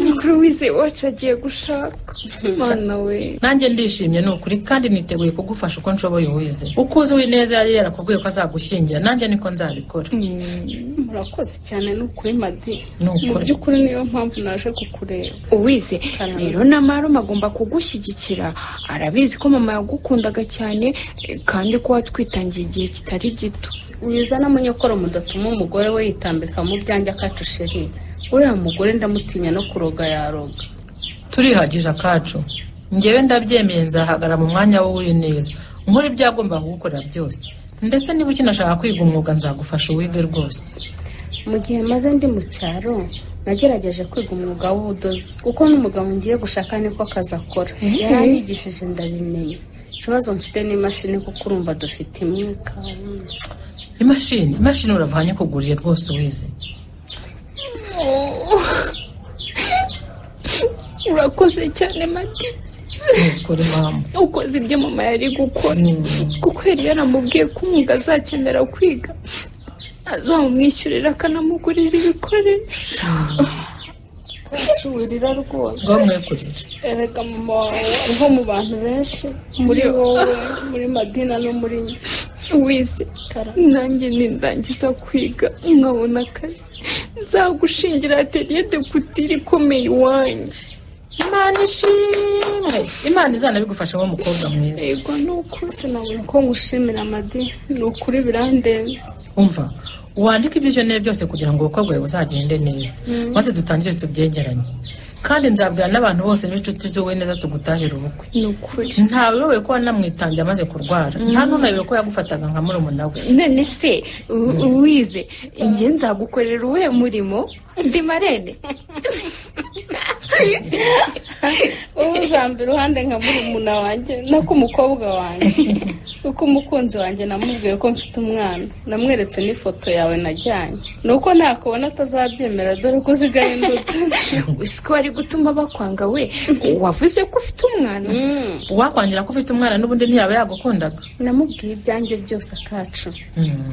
mukuru wize wacu agiye gushaka mana we nanjye ndishimye ni ukuri kandi niteguye kugufasha uko nshoboye wize uko uzi wineza yari yarakubwiye ko azagushyingira nanjye niko nzabikora murakoze cyane ni ukuri madi Ni ukuri. mu by'ukuri niyo mpamvu naje kukureba uwize rero na marume agomba kugushyigikira arabizi ko mama yagukundaga cyane eh, kandi ko watwitangiye igihe kitari gito wiza n'amanyokoro mudatuma umugore we yitambika mu byanjye akacusheri uriya mugore ndamutinya no kuroga yaroga turihagije akacu ngewe ndabyemeye nzahagarara mu mwanya wowe uri neza nkora ibyo yagombaga kugukorera byose ndetse niba ukinashaka kwiga umwuga nzagufasha uwige rwose mu gihe maze ndi mu cyaro nagerageje kwiga umwuga w'ubudozi kuko n'umugabo ngiye gushaka niko akazi akora Eh. yaranyigishije ndabimenya ikibazo mfite n'imashini kuko urumva dufite imyuka imashini imashini uravanye kuguriye rwose wize urakoze cyane madi kuri mama ukoze ibyo mama yari gukora kuko yari yaramubwiye ko umwuga azakenera kwiga azamumwishyurira akanamugurira ibikoresho wirira rwose rwamwe kurira erega mama wawe nko mu bantu benshi muri wowe muri madina no muri njye wize nanjye nindangiza kwiga nkabona akazi nzagushingira atelier de kutire ikomeye iwanyu imana ishimwe imana izanabigufashamo mukobwa mwiza yego ni ukuri sinabona uko ngushimira madi ni ukuri birandenze umva wandike ibyo ukeneye byose kugira ngo ubukwe bwawe buzagende neza Mm. maze dutangire tubyegeranye kandi nzabwira n'abantu bose b'inshuti z'uwe neza tugutahira ubukwe ni ukuri ntawe uyobewe ko wanamwitangiye amaze kurwara nta n'unayobewe ko yagufataga nka murumuna we none se u- uwize njye nzagukorera uwe murimo ndi marene wowe uzamba iruhande nka murumuna wanjye no ku mukobwa wanjye kuko umukunzi wanjye namubwiye ko mfite umwana namweretse n'ifoto yawe najyanye ni uko ntakubona atazabyemera dore ko uzigaye imbuto si ko wari gutuma bakwanga we wavuze ko ufite umwana uwakwangira ko ufite umwana n'ubundi ntiyaba yagukundaga namubwiye ibyanjye byose akacu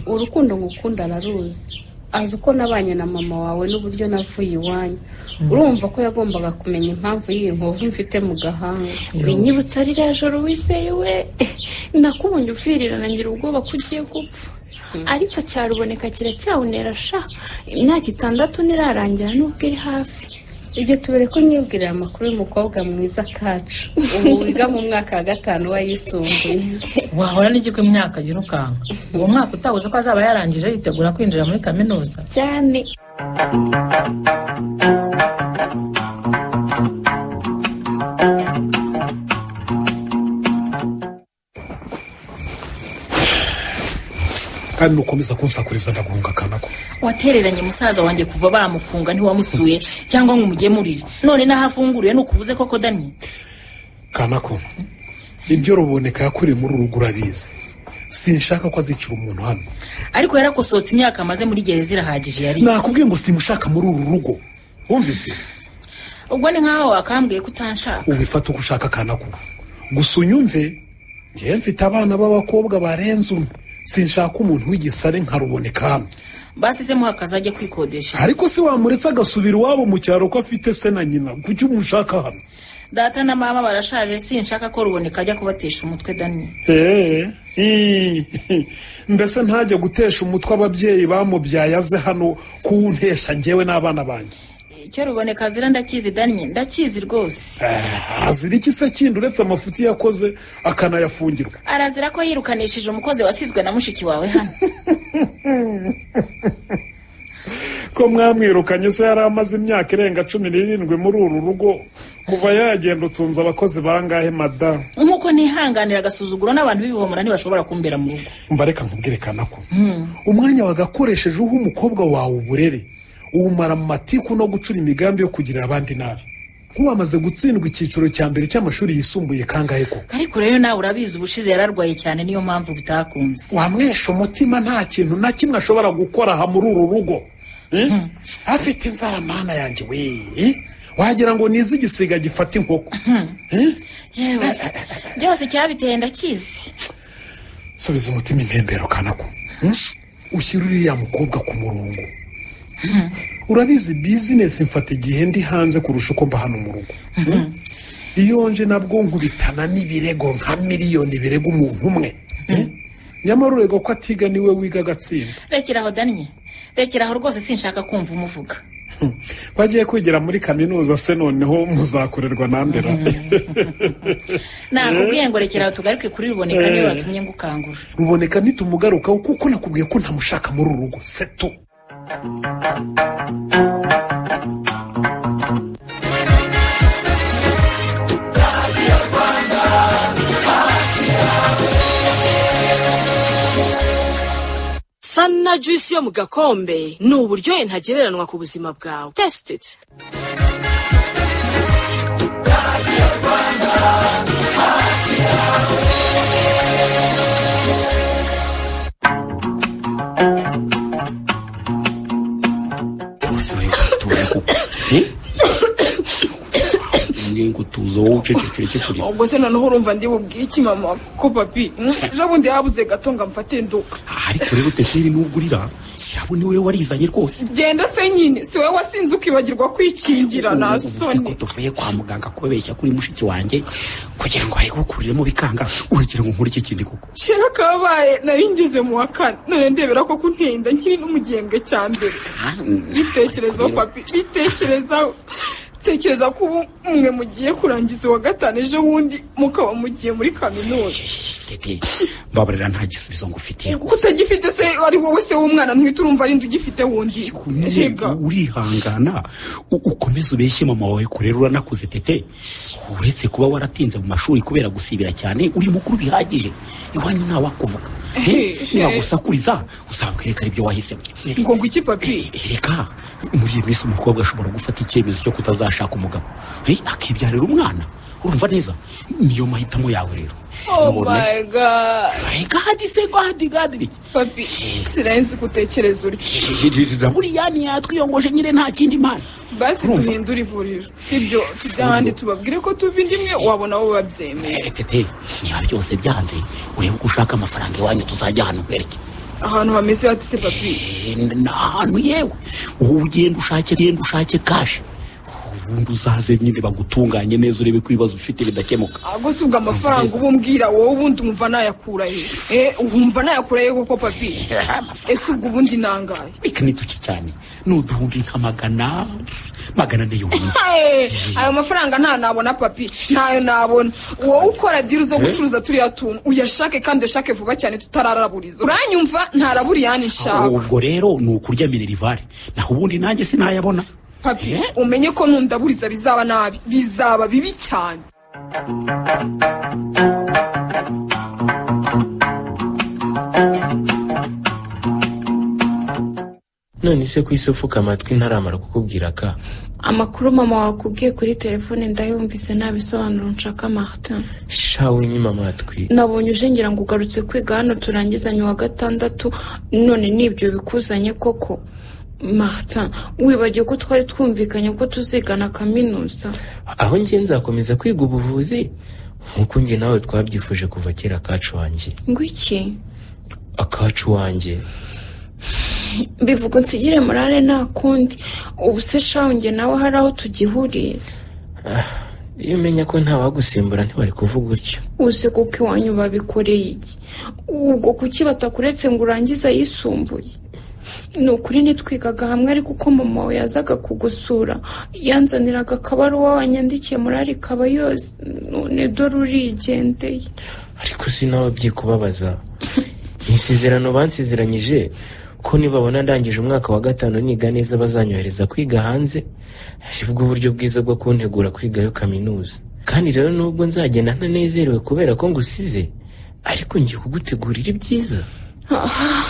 urukundo ngukunda araruzi azi uko nabanye na mama wawe n'uburyo navuye iwanyu urumva ko yagombaga kumenya impamvu y'iyi nkovu mfite mu gahanga winyibutsa ririya joro wizeye we nakubonye uvirirana ngira ubwoba ko ugiye gupfa ariko cyaruboneka kiracyawunera sha imyaka itandatu ntirarangira nubwo iri hafi ibyo tubere ko nyibwirira amakuru y'umukobwa mwiza kacu ubu wiga mu mwaka wa gatanu wayisumbuye wahora n'igiko imyaka yirukanka uwo mwaka utabuze ko azaba yarangije yitegura kwinjira muri kaminuza cyane kandi nukomeza kunsakuriza ndaguhunga kanako watereranye musaza wanjye kuva bamufunga ntiwamusuye cyangwa ngo umugemurire none n'aho afunguriye ni ukuvuze koko dani kanako ibyo ruboneka yakuriye muri uru rugo urabizi sinshaka ko azicira umuntu hano ariko yarakosotse imyaka amaze muri gereza irahagije yari nakubwiye ngo simushaka muri uru rugo wumvise ubwo ni nk'aho wakambwiye ko utanshaka ubifata uko ushaka kanako gusa unyumve njyewe mfite abana b'abakobwa barenze umwe sinshaka umuntu w'igisare nka ruboneka hano basizemuho akazi ajya kwikodesha ariko si wamuretse agasubira iwabo mu cyaro ko afite se na nyina kuki umushaka hano data na mama barashaje sinshaka ko ruboneka ajya kubatesha umutwe dani Eh, ii, mbese ntajya gutesha umutwe ababyeyi bamubyaye aze hano kuwuntesha njyewe n'abana banjye icyo ruboneka azira ndakizi dani ndakizi rwose azira iki se kindi uretse amafuti yakoze akanayafungirwa arazira ko yirukanishije umukozi wasizwe na mushiki wawe hano ko mwamwirukanye se yari amaze imyaka irenga cumi n'irindwi muri uru rugo kuva yagenda utunze abakozi bangahe madamu nk'uko nihanganira agasuzuguro n'abantu b'ibihomora ntibashobora kumbera mu rugo mbareka nkubwerekana ko umwanya wagakoresheje uha umukobwa wawe uburere uwumara mu matiku no gucura imigambi yo kugirira abandi nabi nk'uwamaze gutsindwa icyiciro cya mbere cy'amashuri yisumbuye kangahe koko ariko rero nawe urabizi ubushize yararwaye cyane niyo mpamvu bitakunze wamwesha umutima nta kintu na kimwe ashobora gukora aha muri uru rugo Eh? afite inzara mana yanjye we Eh? wagira ngo ni iz'igisiga gifata inkoko Eh? yewe byose cyabiteye ndakizi subiza umutima impembero kanako Hmm? ushyira uriya mukobwa ku murongo urabizi bizinesi mfata igihe ndi hanze kurusha uko mba hano mu rugo Hmm? iyo nje nabwo nkubitana n'ibirego nka miliyoni birega umuntu umwe Eh? nyamara urega ko atiga niwe wiga agatsinda rekeraho danye rekeraho rwose sinshaka kumva umuvuga bagiye kwigira muri kaminuza se noneho muzakorerwa nandera nakubwiye ngo rekeraho tugaruke kuri ruboneka niyo watumye ngo ukangura ruboneka nitumugarukaho kuko nakubwiye ko ntamushaka muri uru rugo seto sana juice yo mu gakombe ni uburyohe ntagereranwa ku buzima bwawe tesititi bose bari gutuza kuko ngiye kutuza wowe ucecekere kikuri ubwo se noneho urumva ndibubwire iki mama ko papi mm, ejo bundi habuze gato ngo amfate nduka ariko rero teteri n'ugurira sirabo ni wowe warizanye rwose genda se nyine si wowe wasinze ukibagirwa kwikingira na Ubu se soni ko tuvuye kwa muganga kubabeshya kuri mushiki wanjye kugira ngo ayigukuriremo bikanga urugero ngo nkore iki kindi koko kera kabaye nari ngeze mu wa kane none ndebera ko kuntenda nkiri no mu gihembwe cya mbere bitekerezaho papi bitekerezaho tekereza ko ubu mwe mugiye kurangiza uwa gatanu ejo bundi mukaba mugiye muri kaminuza teteri mbabarira nta gisubizo ngufitiye utagifite se ari wowe se w'umwana ntwite urumva ari nde ugifite wundi unyego urihangana u- ukomeze ubeshye mama wawe kure rero uranakuze tete uretse kuba waratinze mu mashuri kubera gusibira cyane uri mukuru bihagije iwanyu ntawakuvuga Eh, nibagusakuriza uzabwereka ari byo wahisemo ngo ngo iki papi reka muri iyi minsi umukobwa ashobora gufata icyemezo cyo kutazashaka umugabo Eh, akibyarira umwana urumva neza niyo mahitamo yawe rero Oh Nabonye. my god. My god, se god, god. Papi, sirenzi kutekereza uryo. buriya ntiyatwiyongoje nyine nta kindi mana. Basi Urumva? duhindure ivuriro. Sibyo, tubyahandi tubabwire ko tuva indi imwe wabona bo babyemeye. tete niba byose byanze urebe uko ushaka amafaranga iwanyu tuzajya hano mbereke Ahantu hameze hate se papi? Eh, ni ahantu yewe wowe ugenda ushake genda ushake kashi ubundi uzaze nyine bagutunganye neza urebe ko ibibazo ufite bidakemuka ahubwo si ubwo amafaranga uba umbwira wowe ubundi umva nayakura he Eh, wumva nayakura he koko papi ese ubwo ubundi nangaye reka nituke cyane ni uduhumbi nka magana magana ane yonyine Hey, ayo mafaranga nta nabona papi ntayo nabona wowe ukora diri zo Eh? gucuruza turiya tuntu uyashake kandi uyashake vuba cyane tutararaburiza uranyumva ntaraburiya nshaka ubwo rero ni ukurya minerivare naho ubundi nanjye sinayabona papi umenye ko nundaburiza bizaba nabi bizaba bibi cyane none se ku isi upfuka amatwi ntaramara kukubwira ka amakuru mama wakubwiye kuri telefone ndayumvise nta bisobanuro nshaka martin shawe nyima amatwi nabonye uje ngira ngo ugarutse kwiga hano turangizanye uwa gatandatu none n'ibyo bikuzanye koko martin wibagiwe ko twari twumvikanye ko tuzigana kaminuza aho njye nzakomeza kwiga ubuvuzi nk'uko njye nawe twabyifuje kuva kera akacu wanjye ngo iki akacu wanjye bivuga unsigire morale nta kundi ubu se shawe njye nawe hari aho tugihuriye iyo umenya ko ntawagusimbura ntiwari kuvuga utyo uzi kuko iwanyu babikoreye iki ubwo kuki batakuretse ngo urangize ayisumbuye ni ukuri ntitwigaga hamwe ariko uko mama wawe yazaga kugusura yanzaniraga akabaruwa wanyandikiye muri arikaba yose none dore urigendeye ariko sinababye kubabaza ni isezerano bansezeranyije ko nibabona ndangije umwaka wa gatanu niga neza bazanyohereza kwiga hanze aribwo buryo bwiza bwo kuntegura kwigayo kaminuza kandi rero nubwo nzagenda ntanezerewe kubera ko ngusize ariko ngiye kugutegurira ibyiza Ah,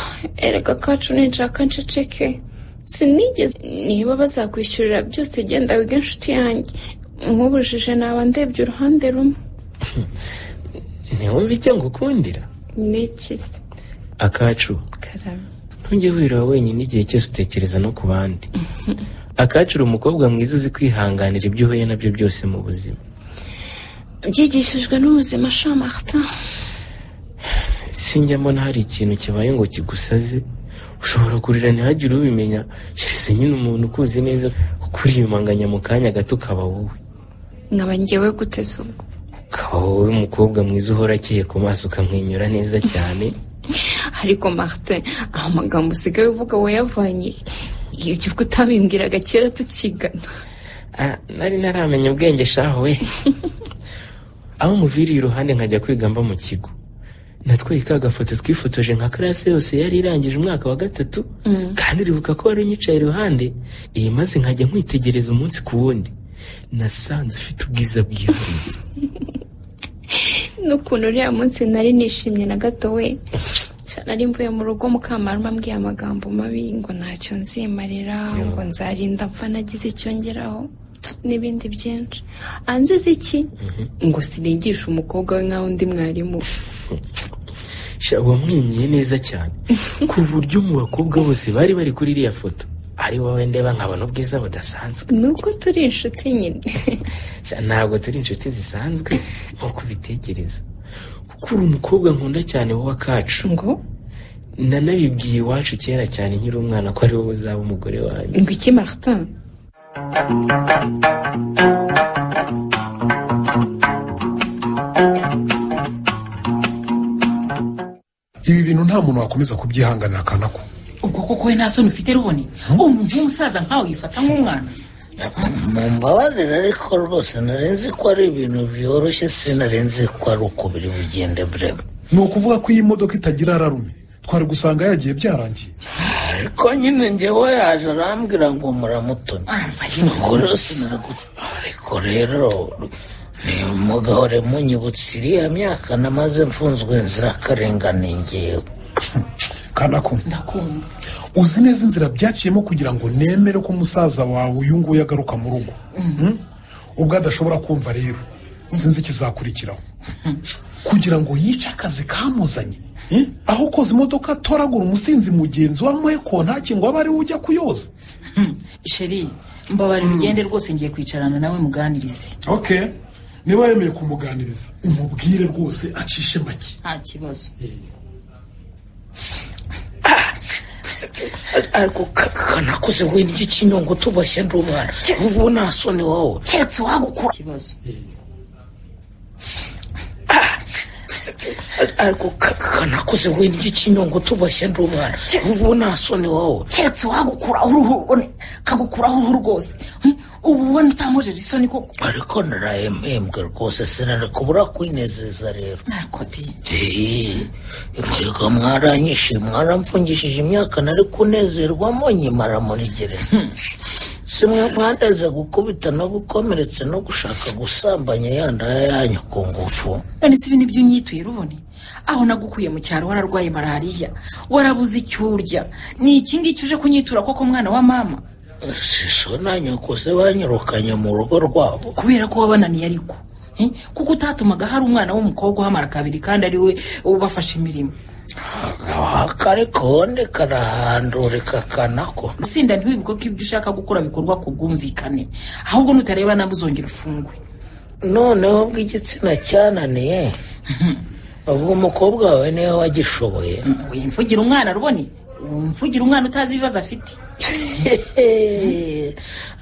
erega kacu ninshaka nceceke sinigeze niba bazakwishyurira byose genda wige inshuti yanjye nk'ubujije naba ndebye uruhande rumwe ntiwumve icyo ngukundira ni iki akacu karame ntujye wirira wenyine igihe cyose utekereza no ku bandi akacu uri umukobwa mwiza uzi kwihanganira ibyo uhuye nabyo byose mu buzima byigishijwe n'ubuzima sha martin sinjya mbona hari ikintu kibaye ngo kigusaze ushobora kurira ntihagire ubimenya keretse nyine umuntu ukuzi neza kukuriyumanganya mu kanya gato ukaba wowe nkaba ngewe guteze ubwo ukaba wowe umukobwa mwiza uhora akeye ku maso ukamwenyura neza cyane ariko martin amagambo usigaye uvuga wayavanye he? ibyo ubwo utabimbwiraga kera tukigana Ah, nari naramenya ubwenge shaho we aho umuviriye iruhande nkajya kwiga mba mu kigo natwaye ka gafoto twifotoje nka karase yose yari irangije umwaka wa gatatu kandi uribuka ko wari unyicaye iruhande iyi maze nkajya nkwitegereza umunsi ku wundi nasanze ufite ubwiza bwihariye n'ukuntu uriya munsi nari nishimye na gato we cyane ari mvuye mu rugo mukamaruma ambwiye amagambo mabi ngo ntacyo nzimarira ngo nzarinda mfa nagize icyo ngeraho n'ibindi byinshi anziza iki ngo sinigishe umukobwa we nk'aho undi mwarimu we. sha wamwimye neza cyane ku buryo mu bakobwa bose bari bari kuri iriya foto ari wowe ndeba nkabona ubwiza budasanzwe nuko turi inshuti nyine Sha, ntabwo turi inshuti zisanzwe nk'uko ubitekereza kuko uri umukobwa nkunda cyane wowe kacu ngo nanabibwiye iwacu kera cyane nkiri umwana ko ari wowe uzaba umugore wanjye ngo iki martin ibi bintu nta muntu wakomeza kubyihanganira akana ko ubwo koko we nta soni ufite rubone umuntu w'umusaza nkawe yifata nk'umwana mumbabarire ariko rwose narenze ko ari ibintu byoroshye sinarenze ko ari uko biri bugende bureme ni ukuvuga ko iyi modoka itagira rarume twari gusanga yagiye byarangiye ariko nyine njyewe yaje arambwira ngo muramutoni ubwo rero sinaraguta ariko rero mugahore munyibutse iriya myaka namaze mfunzwe inzirakarengane ngewe kana ko ndakumva uzi neza inzira byaciyemo kugira ngo nemere ko musaza wawe uyu nguyu agaruka mu rugo Mhm. ubwo adashobora kumva rero sinzi ikizakurikiraho kugira ngo yice akazi kamuzanye Eh? aho koza imodoka atoragura umusinzi mugenzi wamuhe ko nta kingo aba ariwe ujya kuyoza sheri mbabarira ugende rwose ngiye kwicarana nawe muganirize okay niba yemeye kumuganiriza umubwire rwose acishe make nta kibazo ariko ka- kanakoze we n'iki kinyongo tubashya ndi umwana ubu nta soni wowe keretse wagukura ikibazo ariko ka- kanakoze we n'iki kinyongo tubashya ndi umwana ubu nta soni wowe keretse wagukuraho uruhu one kagukuraho uruhu rwose Hmm, ubu ubona utamujije isoni koko ariko narahembwe rwose sinari kubura kwinezeza rero ariko di mwego mwaranyishe mwaramfungishije imyaka nari kunezerwamo nyimara muri gereza simwe mwaneze gukubita no gukomeretsa no gushaka gusambanya ya ndaya yanyu ku ngufu none si ibi nibyo unyituye rubone aho nagukuye mu cyaro wararwaye malariya warabuze icyo urya ni iki ngiki uje kunyitura koko mwana wa mama siso na nyoko se banyirukanye mu rugo rwabo kubera ko wabananiye ariko Eh, kuko utatumaga hari umwana w'umukobwa uhamara kabiri kandi ari we ubafasha imirimo akari konde karahandurika kanako usinda ntiwibuke ko ibyo ushaka gukora bikorwa ku bwumvikane ahubwo nutareba nawe uzongera ufungwe noneho bw'igitsina cyananiye ubwo umukobwa wawe niwe wagishoboye wimvugira umwana rubone wimvugira umwana utazi ibibazo afite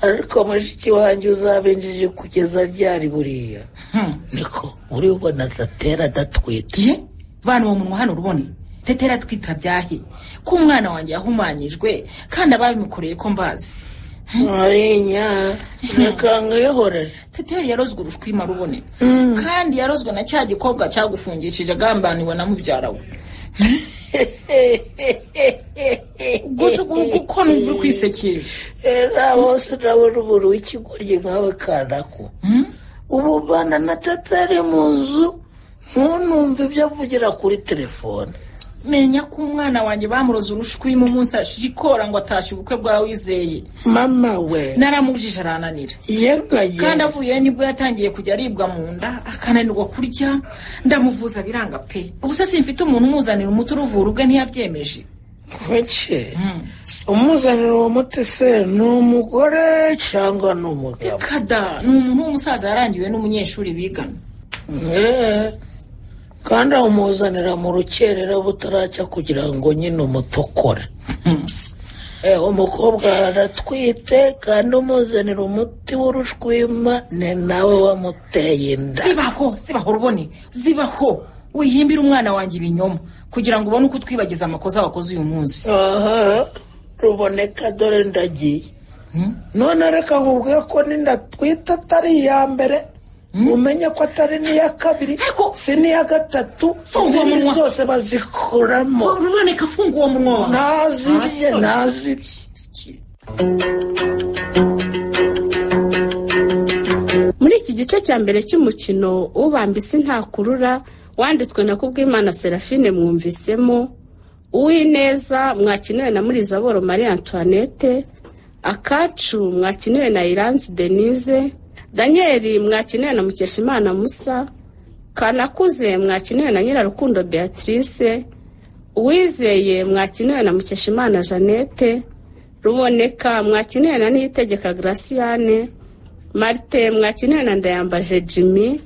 ariko mushiki wanjye uzabinjije kugeza ryari buriya niko uribona adatera adatwite vana uwo munwa hano urubone tetera twita byahe ko umwana wanjye yahumanyijwe kandi ababimukoreye ko mbazi arinya rekanga yihorere teteri yarozwe urushwima rubone kandi yarozwe na cya gikobwa cyagufungishije agambaniwe na mubyara we gusa uku- kuko numva uri kwisekesha bose ndabona umuntu w'ikigoryi nkawe kanako ubu bana na tata ari mu nzu ntunumve ibyo avugira kuri telefone menya ko umwana wanjye bamuroze urushwima umunsi ashikora ngo atashye ubukwe bwa wizeye mama we naramubujije arananira yega yega. kandi avuyeyo nibwo yatangiye kujya aribwa mu nda akananirwa kurya ndamuvuza biranga pe ubuse simfite umuntu umuzanira umuti uruvura ubwe ntiyabyemeje kuki umuzanira uwo muti se ni umugore cyangwa ni umugabo kada ni umuntu w'umusaza yarangiwe n'umunyeshuri bigana Eh, kandi amuzanira mu rukerera butaracya kugira ngo nyine umutokore Eh, umukobwa aratwite kandi umuzanira umuti w'urushwima ni nawe wamuteye inda zibaho zibaho urubone zibaho wihimbire umwana wanjye ibinyoma kugira ngo ubone uko utwibagiza amakosa wakoze uyu munsi aha ruboneka dore ndagiye none reka nkubwire ko n'inda twita atari iya mbere umenye ko atari n'iya kabiri si n'iya gatatu Funga uwo izindi munwa. zose bazikuramo ruboneka funga uwo munwa wawe nazibye Nta soni. nazibye muri iki gice cya mbere cy'umukino ubambise ntakurura wanditswe na kubwimana serafine mwumvisemo uwineza mwakiniwe na murizaboro marie antoinette akacu mwakiniwe na iranzi denise daniel mwakiniwe na mukeshimana musa kanakuze mwakiniwe na nyirarukundo beatrice uwizeye mwakiniwe na mukeshimana jeannette ruboneka mwakiniwe na niyitegeka graciane marite mwakiniwe na ndayambaje jimmy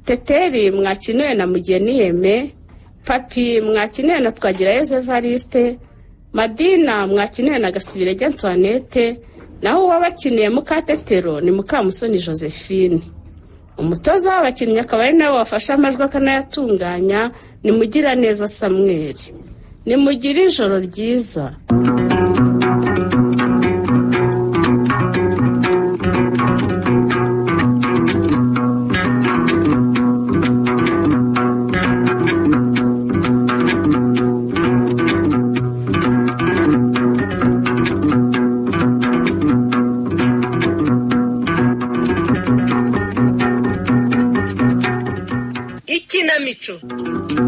teteri mwakiniwe na mugeni yeme papi mwakiniwe na twagirayezu evariste madina mwakiniwe na gasibirege antoinette naho uwabakiniye mukatetero ni mukamusoni josephine umutoza w'abakinnyi akaba ari nawe wafashe amajwi akanayatunganya ni mugiraneza samweri nimugire ijoro ryiza ikinamico